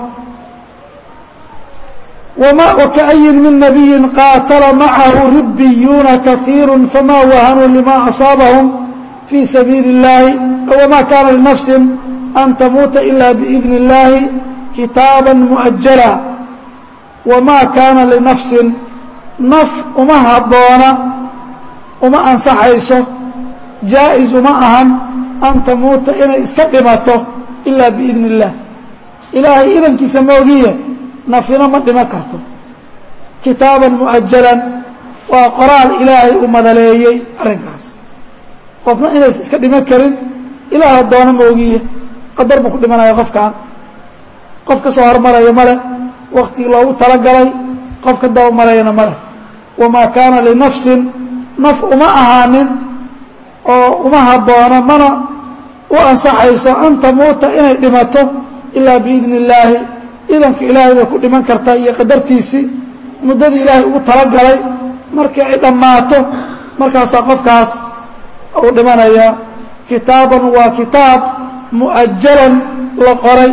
وكأي من نبي قاتل معه ربيون كثير فما وهنوا لما أصابهم في سبيل الله وما كان لنفس أن تموت إلا بإذن الله كتابا مؤجلا وما كان لنفس نف وما هبونا وما أنصحيسه جائز معها أن تموت إلى إسكدمته إلا بإذن الله إلهي إذن كسموغية nafina ma dhiman karto kitaaban mu'ajalan waa qoraal ilaahay uu madaleeyey arrinkaas qofna inaysa iska dhiman karin ilaah doono moogiye qadar buu ku dhimanaya qofkan qof ka soo hormaraya male waktigii loogu talagalay qof ka daba marayana male wamaa kaana linafsin naf uma ahaanin oo uma haboono mana u ansaxayso an tamuuta inay dhimato ilaa biidni illaahi idanka ilaahay bay ku dhiman kartaa iyo qadartiisii muddadii ilaahay ugu talagalay markii ay dhammaato markaasaa qofkaas uu dhimanaya kitaaban waa kitaab mu'ajalan la qoray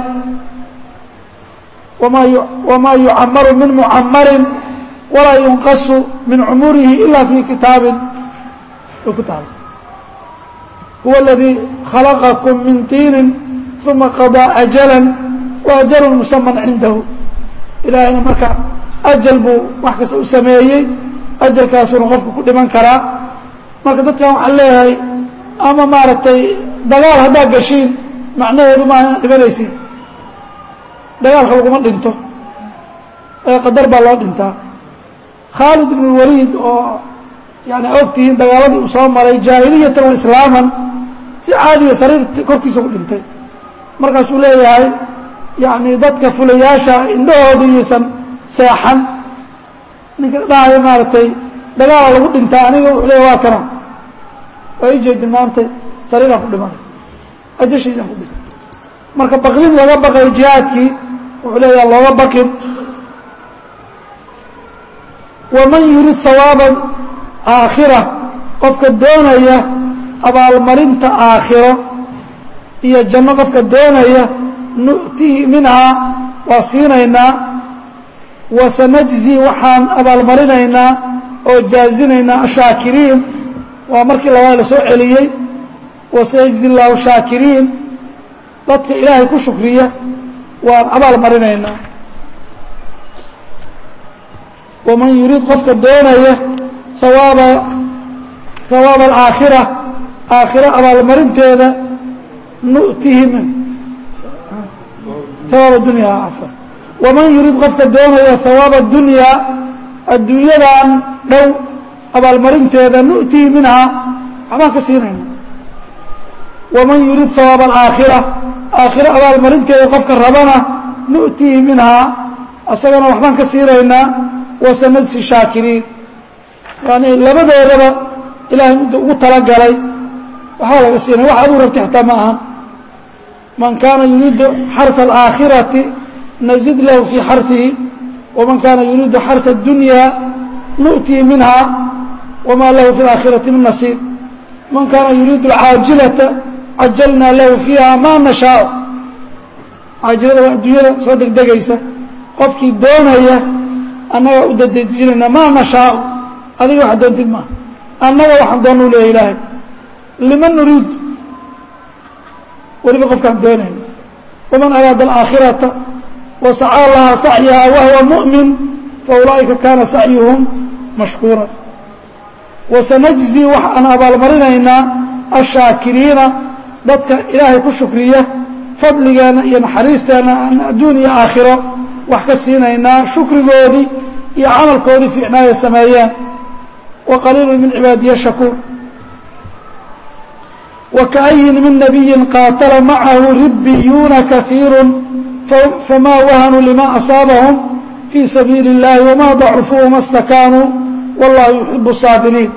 wamaa yucamaru min mucamarin walaa yunqasu min cumurihi ila fii kitaabin ku taala huwa aladii khalaqakum min tiinin uma qadaa ajalan وأجل مسمى عنده ilaahayna marka أجل buu wax kasta u sameeyey أجلkaasuna qofka ku dhiman karaa marka dadkan waxaan leeyahay ama maaragtay dagaal haddaad gashiin macnaheedu maaha inaad dhimanaysiin dagaalka laguma dhinto ee qadar baa loo dhintaa khaalid ibn الwaliid oo yani ogtihiin dagaaladii uu soo maray jaahiliyatan wa islaaman si caadiya sariir korkiisa ku dhintay markaasuu leeyahay yani dadka fulayaasha indhahooda iyaysan seexan ninka dhahaya maaragtay dagaala lagu dhintaa aniga wuxuu leeya waa kana waa ijeedin maanta sariiraan ku dhimanay ajashiisaan ku dhintay marka baqdin laga baqayo jihaadkii wuxuu leeyaha looga baqin waman yurid hawaaba aakhira qofka doonaya abaalmarinta aakhiro iyo janno qofka doonaya nu'tihi minhaa waa siinaynaa wasanajzi waxaan abaalmarinaynaa oo jaazinaynaa ashaakiriin waa markii labaad la soo celiyey wasanajzi llaahu shaakiriin dadka ilaahay ku shukriya waan abaal marinaynaa waman yuriid qofka doonaya hawaaba hawaaba alaakhira aakhiro abaalmarinteeda nu'tihi min hawaab adunyaa afar waman yuriid qofka doonaya hawaaba adunyaa adduunyadan dhow abaalmarinteeda nu'tihi minhaa waxbaan ka siinayna waman yurid hawaaba alaakhira aakhiro abaalmarinteeda qofka rabana nu'tihi minhaa asagana waxbaan ka siinaynaa wasanajsi shaakiriin yani labadoodaba ilaahay midda ugu talagalay waxaa laga siinaya wax aduu rabti xataa ma ahan man kaana yuriidu xarثa alaakhirati nazid lahu fii xarثihi waman kaana yuriidu xarثa اdunyaa nu'tihi minhaa wma lahu fi اlaakhirati min nasiib man kaana yuriidu alcaajilata cajalnaa lahu fiiha ma nashaau caajilada waa adduunyada soo degdegaysa qofkii doonaya annaga u dadejinayna maa nashaau adiga waxa doontid maaha annaga waxaan doona u leeya ilaahay liman nuriid weliba qofkaan doonayna waman araada alaakhirata wasacaa lahaa sacyaha wahuwa mu'min faulaa'ika kaana sacyuhum mashkuura wasanajzi waxaan abaalmarinaynaa ashaakiriina dadka ilaahay ku shukriya fadligeenna iyo naxariisteenna aan adduun iyo aakhiro wax ka siinaynaa shukrigoodii iyo camalkoodii fiicnaaya sameeyeen wa qaliilu min cibaadiya shakuur wa kaayin min nabiyin qaatala macahu ribbiyuuna kaiiru famaa wahanuu lima asaabahum fii sabiili اllahi wama dacufuu wama stakaanuu wallahu yuxibu saabiriin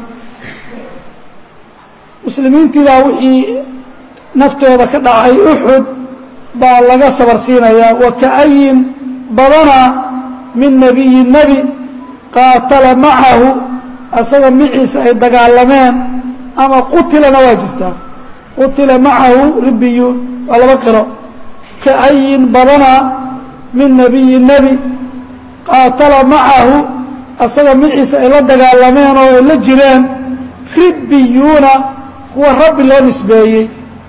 muslimiintii baa wixii naftooda ka dhacay uxud baa laga sabar siinayaa wa kaayin badana min nebiyi nebi qaatala macahu asaga maciisa ay dagaalameen ama qutilana waa jirtaa qutila macahu ribiyuun waa laba qiro kaayin badana min nebiyi nebi qaatala macahu asaga maciisa ay la dagaalameen oo ay la jireen ribbiyuuna kuwa rabbi loo nisbeeyey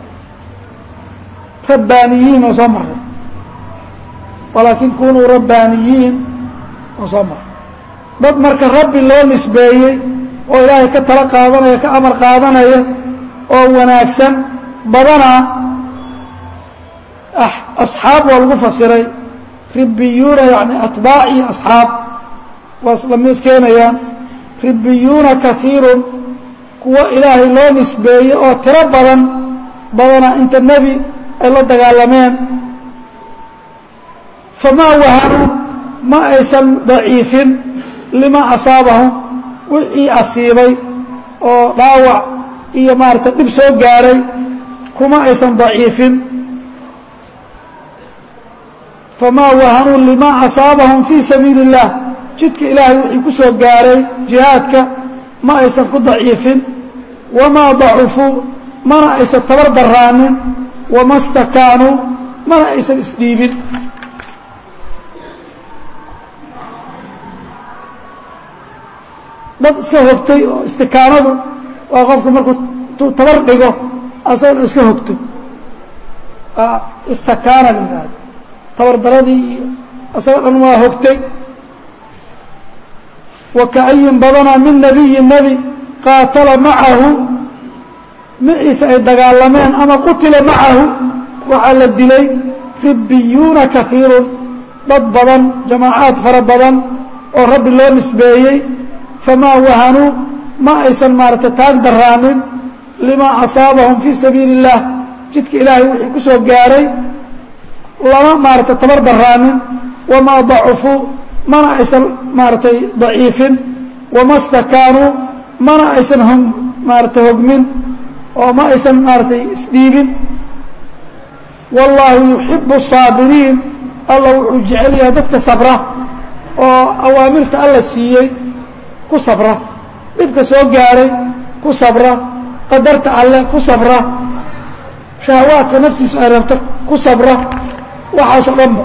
rabbaaniyiin oo soo maray walaakin kunuu rabbaaniyiin oo soo maray dad marka rabbi loo nisbeeyey oo ilaahay ka tala qaadanaya ka amar qaadanaya oo wanaagsan badanaa asxaab waa lagu fasiray ribbiyuuna yani atbaac iyo asxaab waa islamiis keenayaan ribbiyuuna kaiirun kuwo ilaahay loo nisbeeyey oo tiro badan badanaa inta nebi ay la dagaalameen famaa wahanuu ma aysan daciifin lima asaabahum wixii asiibay oo dhaawac iyo maarata dhib soo gaaray kuma aysan daciifin famaa wahanuu lima asaabahum fii sabiili اllah jidka ilaahay wixii ku soo gaaray jihaadka ma aysan ku daciifin wamaa dacufuu mana aysan tabar daraanin wama stakaanuu mana aysan isdhiibin dad iska hogtay oo istikaanadu waa qofku markuu tabar dhigo asagana iska hogto istakaana la yihahdo tabar daradii iyo asagoo dhan waa hogtay wa kaayin badanaa min nebiyi nebi qaatala macahu maciisa ay dagaalameen ama qutila macahu waxaa la dilay ribbiyuuna kaiirun dad badan jamaacaad fara badan oo rabbi loo nisbeeyey famaa wahanuu ma aysan maaragtay taag daraanin limaa asaabahum fii sabiili اllah jidka ilaahay wixii ku soo gaaray lama maaragtay tabar daraanin wamaa dacufuu mana aysan maaragtay daciifin wama stakaanuu mana aysan h maaragtay hogmin oo ma aysan maaragtay isdhiibin wallaahu yuxibu saabiriin alla wuxuu jecel yahay dadka sabra oo awaamirta alla siiyey ku sabra dhibka soo gaaray ku sabra qadarta alle ku sabra shahawaadka naftiisu ay rabto ku sabra waxaasoo dhanba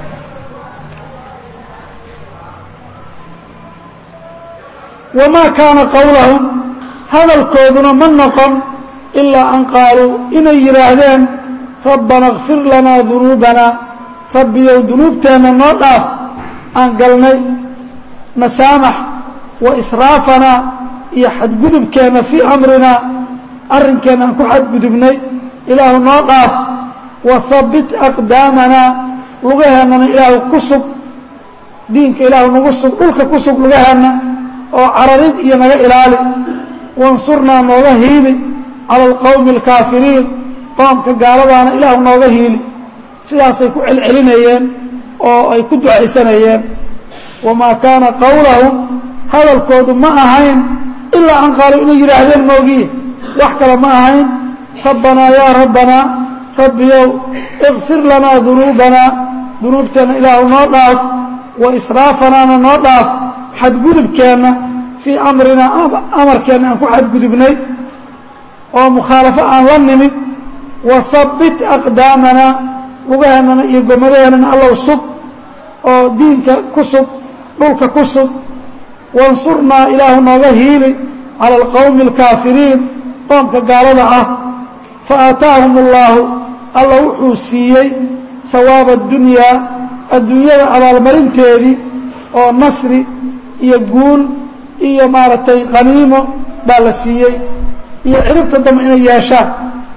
wamaa kaana qowlahum hadalkooduna ma noqon ilaa an qaaluu inay yidhaahdeen rabbana kfir lanaa dunuubanaa rabbiyow dunuubteenna noo dhaaf aan galnay nasaamax wa israafanaa iyo xadgudubkeenna fii amrinaa arrinkeenna aan ku xadgudubnay ilaahu noo dhaaf wa habbit aqdaamanaa lugaheennana ilaahu ku sug diinka ilaahu nagu sug dhulka ku sug lugaheenna oo cararid iyo naga ilaali wansurnaa nooga hiili cala alqowmi alkaafiriin qoomka gaaladaana ilaahu nooga hiili sidaasay ku celcelinayeen oo ay ku ducaysanayeen wamaa kaana qowlahum hadalkoodu ma ahayn ilaa an qaaluu inay yidhaahdeen moogiye wax kale ma ahayn rabbanaa yaa rabbanaa rabbiyow ikfir lanaa dunuubanaa dunuubteenna ilaahu noo dhaaf wa israafanaana noo dhaaf xadgudubkeenna fii amrinaa amarkeenna aan ku xadgudubnay oo mukhaalafo aan la nimid wa habbit aqdaamanaa lugaheennana iyo gomadaheenana allow sug oo diinka ku sug dhulka ku sug wansurnaa ilaahu nooga hiili cala alqowmi alkaafiriin qoomka gaalada ah fa aataahum allaahu alla wuxuu siiyey hawaaba addunyaa adduunyada abaalmarinteedii oo nasri iyo guul iyo maaragtay qaniimo baa la siiyey iyo ciribta dambe inay yeeshaan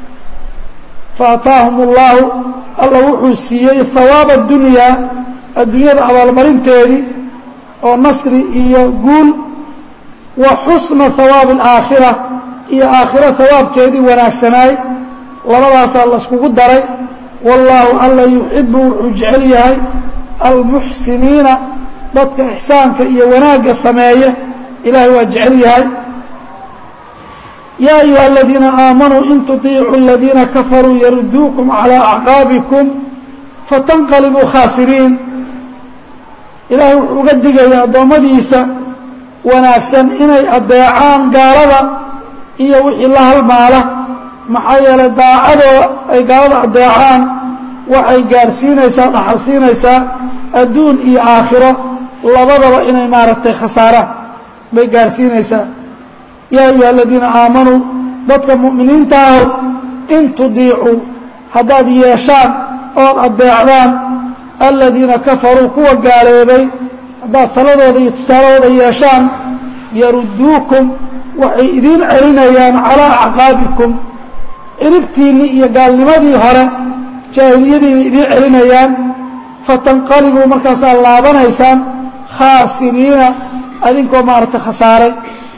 faataahum اllaahu alla wuxuu siiyey hawaaba اdunyaa adduunyada abaalmarinteedii oo nasri iyo guul wa xusna hawaabi اlaakhira iyo aakhiro hawaabkeedii wanaagsanaay labadaasaa laiskugu daray wallaahu alla yuxibu wuxuu jecel yahay almuxsiniina dadka ixsaanka iyo wanaagga sameeya ilaahay waa jecel yahay yaa ayuha aladiina aamanuu in tuطiicuu aladiina kafaruu yaruduukum calىa acqaabikum fatanqalibuu khaasiriin ilaahay wuxuu uga digaya addoommadiisa wanaagsan inay addeecaan gaalada iyo wixii la halmaala maxaa yeelay daacadoo ay gaalada addeecaan waxay gaarsiinaysaa dhaxal siinaysaa adduun iyo aakhiro labadaba inay maaragtay khasaaraan bay gaarsiinaysaa yaa ayuha aladiina aamanuu dadka mu'miniinta aho in tudiicuu haddaad yeeshaan ood addeecdaan aladiina kafaruu kuwa gaaloobay haddaad taladooda iyo tusaaladooda yeeshaan yarudduukum waxay idiin celinayaan calaa acqaabikum ciribtiinnii iyo gaalnimadii hore jaahiliyadiina idiin celinayaan fatanqalibuu markaasaad laabanaysaan khaasiriina adinkoo maaragtay khasaaray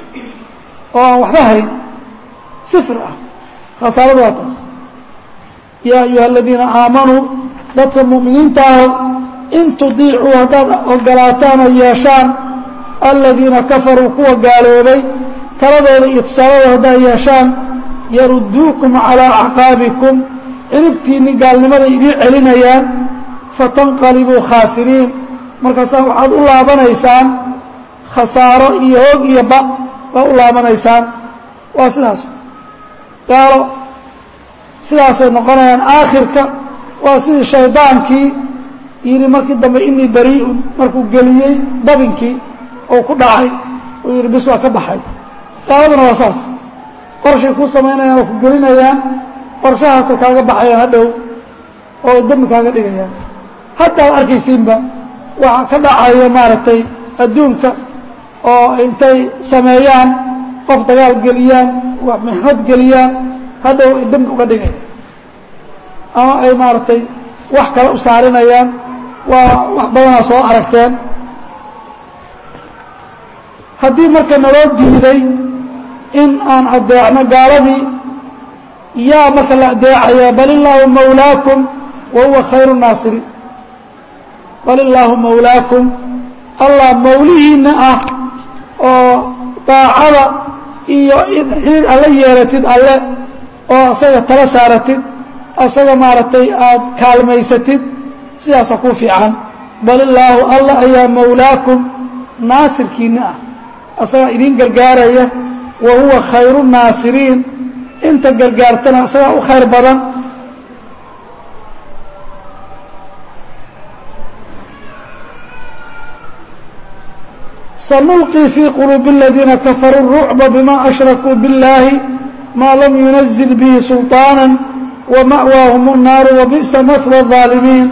oo aan waxba hayn sifir ah khasaaradu waa taas yaa ayuha aladiina aamanuu dadka mu'miniinta aho in tudiicuu haddaad ogolaataan oo yeeshaan aladiina kafaruu kuwa gaaloobay taladooda iyo tusaaladooda haddaad yeeshaan yarudduukum calaa acqaabikum ciribtiinni gaalnimaday idiin celinayaan fatanqalibuu khaasiriin markaasaa waxaad u laabanaysaan khasaaro iyo hoog iyo ba baa u laabanaysaan waa sidaas gaalo sidaasay noqonayaan aakhirka waa sidii shaydaankii yidhi markii dambe inii barii'un markuu geliyey dabinkii oo ku dhacay uu yidhi bis waa ka baxay gaaladuna waa saas qorshay ku samaynayaan oo ku gelinayaan qorshahaasay kaaga baxayaan hadhow oo dembi kaaga dhigayaan hadda ad arkaysiinba waxaa ka dhacaya maaragtay adduunka oo intay sameeyaan qof dagaal geliyaan wax mixnad geliyaan hadhow ay dembi uga dhigaya ama ay maaragtay wax kale u saarinayaan waa wax badanaa soo aragteen haddii marka naloo diiday in aan addeecno gaaladii yaa marka la addeecaya bal illaahu mawlaakum wa huwa khayru naasiriin bal illaahu mawlaakum allah mawlihiinna ah oo daacada iyo xiriir alla yeelatid alle oo asaga tala saaratid asaga maaragtay aada kaalmaysatid sidaasa ku fiican bal illaahu alla ayaa mawlaakum naasirkiinna ah asagaa idiin gargaaraya wa huwa khayru naasiriin inta gargaartana asagaa u khayr badan sanulqii fii quluubi aladiina kafaruu rucba bima ashrakuu biاllaahi maa lam yunazil bihi sulطaana wama'waahum الnaaru wabi'sa mahwa الظaalimiin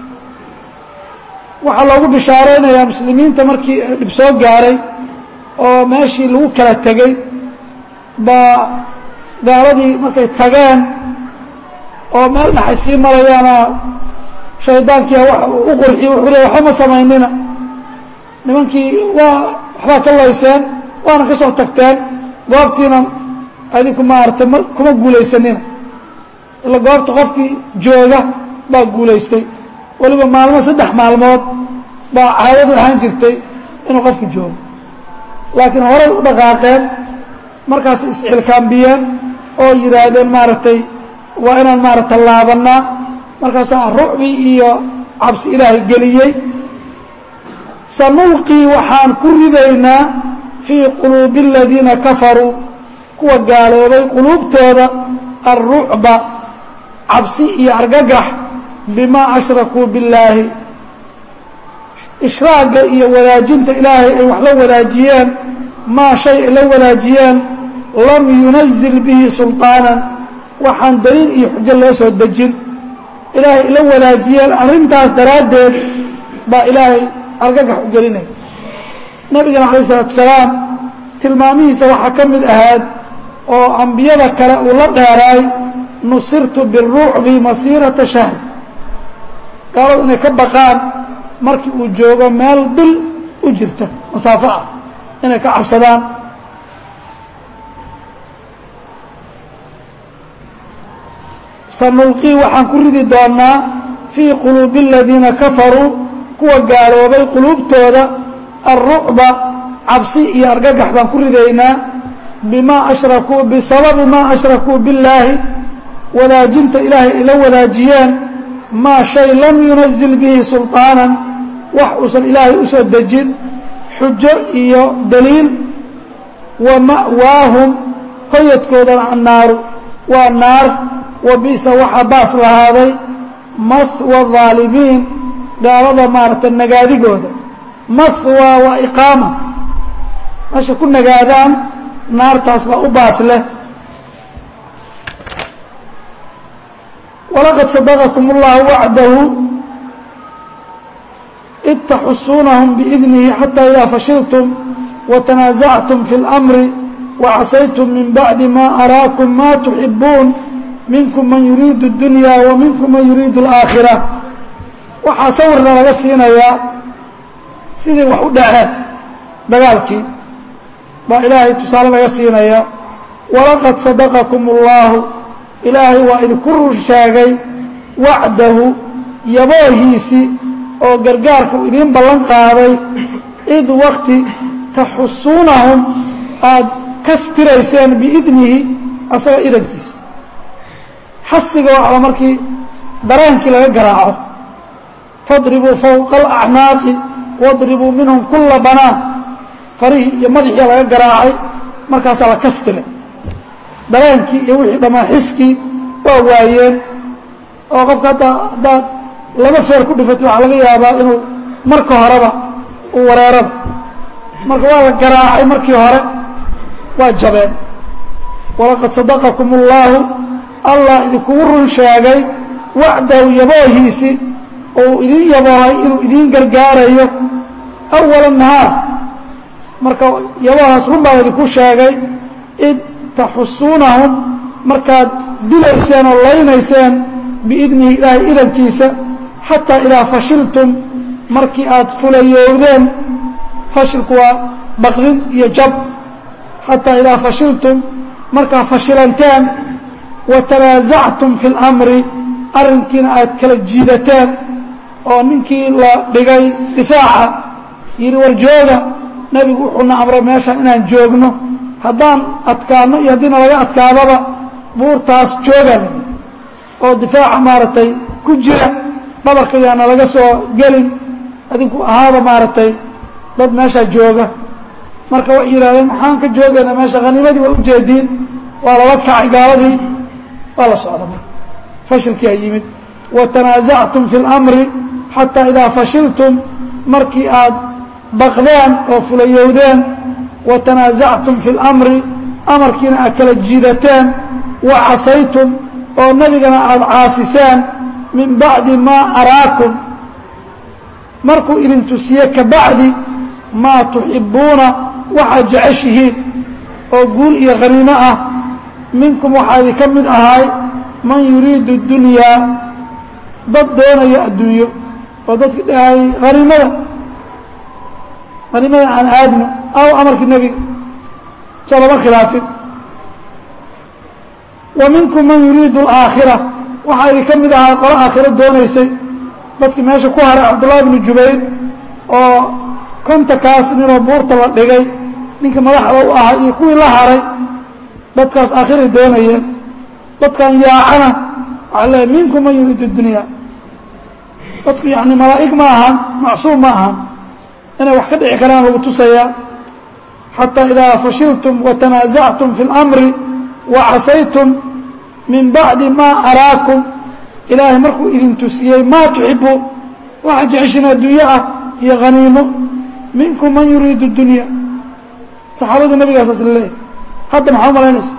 waxaa loogu bishaaraynayaa muslimiinta markii dhib soo gaaray oo meeshii lagu kala tegey baa gaaladii markay tageen oo meel dhaxay sii marayaana shaydaankiia wa u qurxiy wuxuu le waxba ma samaynina nimankii waa waxbaa ka layseen waana ka soo tagteen goobtiina adinku maarata ma kuma guulaysanina ila goobta qofkii jooga baa guulaystay weliba maalmo saddex maalmood baa caadadu ahaan jirtay inuu qofku joogo laakiin horay u dhaqaaqeen markaas iscilkaambiyeen oo yidhaahdeen maaragtay waa inaan maarata laabanaa markaasaa rucbi iyo cabsi ilaahay geliyey sanulqii waxaan ku ridaynaa fii quluubi aladiina kafaruu kuwa gaaloobay quluubtooda alrucba cabsi iyo argagax bimaa ashrakuu billaahi ishraagga iyo wadaajinta ilaahay ay wax la wadaajiyeen maa shay ay la wadaajiyeen lam yunazil bihi sulطaanan waxaan daliil iyo xujo loo soo dejin ilaahay ay la wadaajiyeen arrintaas daraaddeed baa ilaahay argagax u gelinaya nebigana calayh isalaatu salaam tilmaamihiisa waxaa ka mid ahaad oo ambiyada kale uu la dheeraay nusirtu biruucbi masiirata shahr gaaladu inay ka baqaan markii uu joogo meel bil u jirta masaafo ah inay ka cabsadaan sanulqii waxaan ku ridi doonaa fii quluubi aladiina kafaruu kuwa gaaloobay quluubtooda alrucba cabsi iyo argagax baan ku ridaynaa bimaa ashrakuu bisababi maa ashrakuu billaahi wadaajinta ilaahay ay la wadaajiyeen maa shay lam yunazil bihi sulطaanan wax uusan ilaahay u soo dejin xujo iyo daliil wa ma'waahum hoyadkoodana annaaru waa naar wa bi'sa waxaa baas lahaaday mahwa haalimiin gaalada maaragta nagaadigooda mahwa waa iqaama meesha ku nagaadaan naartaas baa u baas leh walaqad sadaqakum اllahu wacdahu id taxusuunahum biidnihi xata idaa fashiltum watanaasactum fi اlamri wacasaytum min bacdi ma araakum ma tuxibuun minkum man yuriidu اdunya wa minkum man yuriidu اlaakhira waxaa sawirna laga siinayaa sidii wax u dhaceen dagaalkii baa ilaahay tusaale laga siinaya walaqad sadaqakum اllahu ilaahay waa idinku rur sheegay wacdahu yaboohiisii oo gargaarka uu idiin ballan qaaday id wakti taxusuunahum aada kastirayseen biidnihi asagoo idankiisa xasiga waxaa markii dareenkii laga garaaco fadribuu fowqa alacnaaqi wadribuu minhum kulla banaan farihii iyo madaxii laga garaacay markaasaa la kastiray dareenkii iyo wixii dhammaan xiskii waa waayeen oo qofka hadda haddaad laba feer ku dhifato waxaa laga yaabaa inuu marka horeba uu wareeraba marka waa la garaacay markii hore waa jabeen walaqad sadaqakum اllaahu allah idinkugu run sheegay wacdahu yaboohiisi oo uu idin yaboohay inuu idiin gargaarayo awala nahaar marka yaboohaas run baa idinku sheegay id taxusuunahum markaad dilayseen oo laynayseen biidnihi ilaahay idankiisa xataa idaa fashiltum markii aad fulayowdeen fashilku waa baqdin iyo jab xataa idaa fashiltum markaad fashilanteen wa tanaasactum fi اlamri arrinkiina aad kala jiidateen oo ninkii la dhigay difaaca yidhi war jooga nebigu wuxuuna amray meeshaan inaan joogno haddaan adkaano iyo haddiina laga adkaadaba buurtaas jooga oo difaaca maaragtay ku jira dhabarka yaana laga soo gelin adinku ahaada maaragtay dad meeshaa jooga marka waxay yidhahdeen maxaan ka joogaynaa meesha haniimadii waa ujeediin waa lala kacay gaaladii waa la socda marka fashilkii ay yimid watanaasactum fi اlamri xataa idaa fashiltum markii aad baqdeen oo fulayowdeen watanaasactum fi اlamri amarkiina aad kala jiidateen wa casaytum oo nebigana aada caasiseen min bacdi maa araakum markuu idin tusiye ka bacdi maa tuxibbuuna waxaad jeceshihiin oo guul iyo khaniimo ah minkum waxaa idin ka mid ahay man yuriidu اdunyaa dad doonaya adduunyo oo dadki dhahay haniimada haniimada aan aadno aw amarkii nebiga soo lama khilaafin wa minkum man yuriidu alaakhira waxaa idin ka mid ahaa qolo aakhiro doonaysay dadkii meesha ku haray cabdullahi bnu jubayr oo kontankaas ninoo buurta la dhigay ninka madaxda u ahaa iyo kuwii la haray dadkaas aakhiray doonayeen dadkan yaacana waxaa leeay minkum man yuriidu dunya dadku yani malaa'ig ma ahan macsuum ma ahan inay wax ka dhici karaan lagu tusayaa xataa idaa fashiltum watanaasactum fi اlamri wa casaytum min bacdi maa araakum ilaahay markuu idin tusiyey maa tuxibuun waxaa jeceshin adduunyo ah iyo haniimo minkum man yuriidu dunya saxaabada nabigaasas leeyahy hadda maxaa umalaynaysa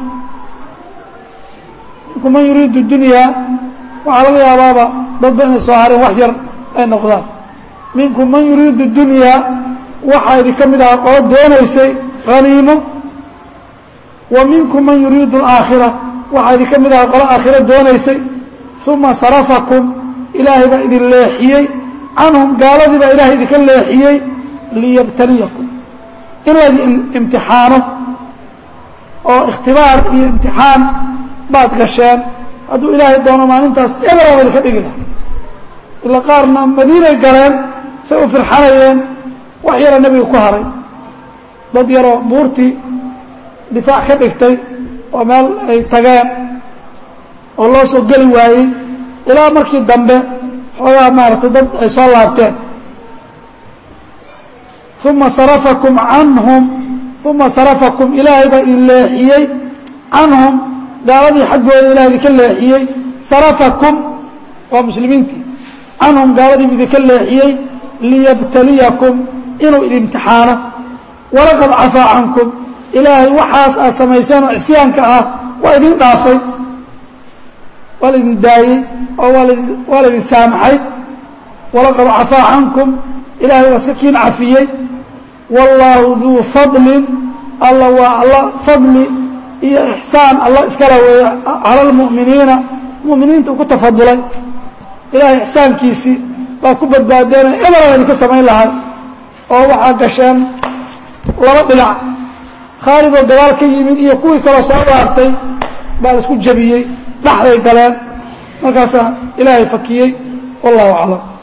minkum man yuriidu dunyaa waxaa laga yaabaaba dadba inay soo hareen wax yar ay noqdaan minkum man yuriidu dunyaa waxaa idin ka mid ahaa qolo doonaysay haniimo wa minkum man yuriidu alaakhira waxaa idin ka mid ahaa qolo aakhiro doonaysay uma sarafakum ilaahay baa idin leexiyey canhum gaaladii baa ilaahay idinka leexiyey liyabtaliyakum in laydin imtixaano oo ikhtibaar iyo imtixaan baad gasheen hadduu ilaahay doono maalintaas ebraaba idinka dhigi laha ila qaarna madiinay galeen say u firxanayeen wax yaroo nebiga ku haray dad yaroo buurtii difaac ka dhigtay oo meel ay tageen oo loo soo geli waayey ilaa markii dambe xoogaa maaragtay dad ay soo laabteen uma sarafakum canhum uma sarafakum ilaahay baa idin leexiyey canhum gaaladii xaggooda ilahay idinka leexiyey sarafakum waa muslimiintii canhum gaaladiibu idinka leexiyey liyabtaliyakum inuu idin imtixaano walaqad cafaa cankum ilaahay waxaas aad samayseen oo cisyaanka ah waa idin dhaafay waa laydin daayey oo waa laydin saamaxay walaqad cafaa cankum ilaahay waa iska kiin cafiyey wallaahu duu fadlin alla waa alla fadli iyo ixsaan alla iskala weeya cala almu'miniina mu'miniinta uu ku tafadulay ilaahay ixsaankiisii baa ku badbaadeenay ebelan idinka samayn lahay oo waxaa gasheen laba dhinac khaalidoo dagaal ka yimid iyo kuwii kaloo soo dhaartay baa la isku jabiyey dhaxday galeen markaasaa ilaahay fakiyey wallahu aclam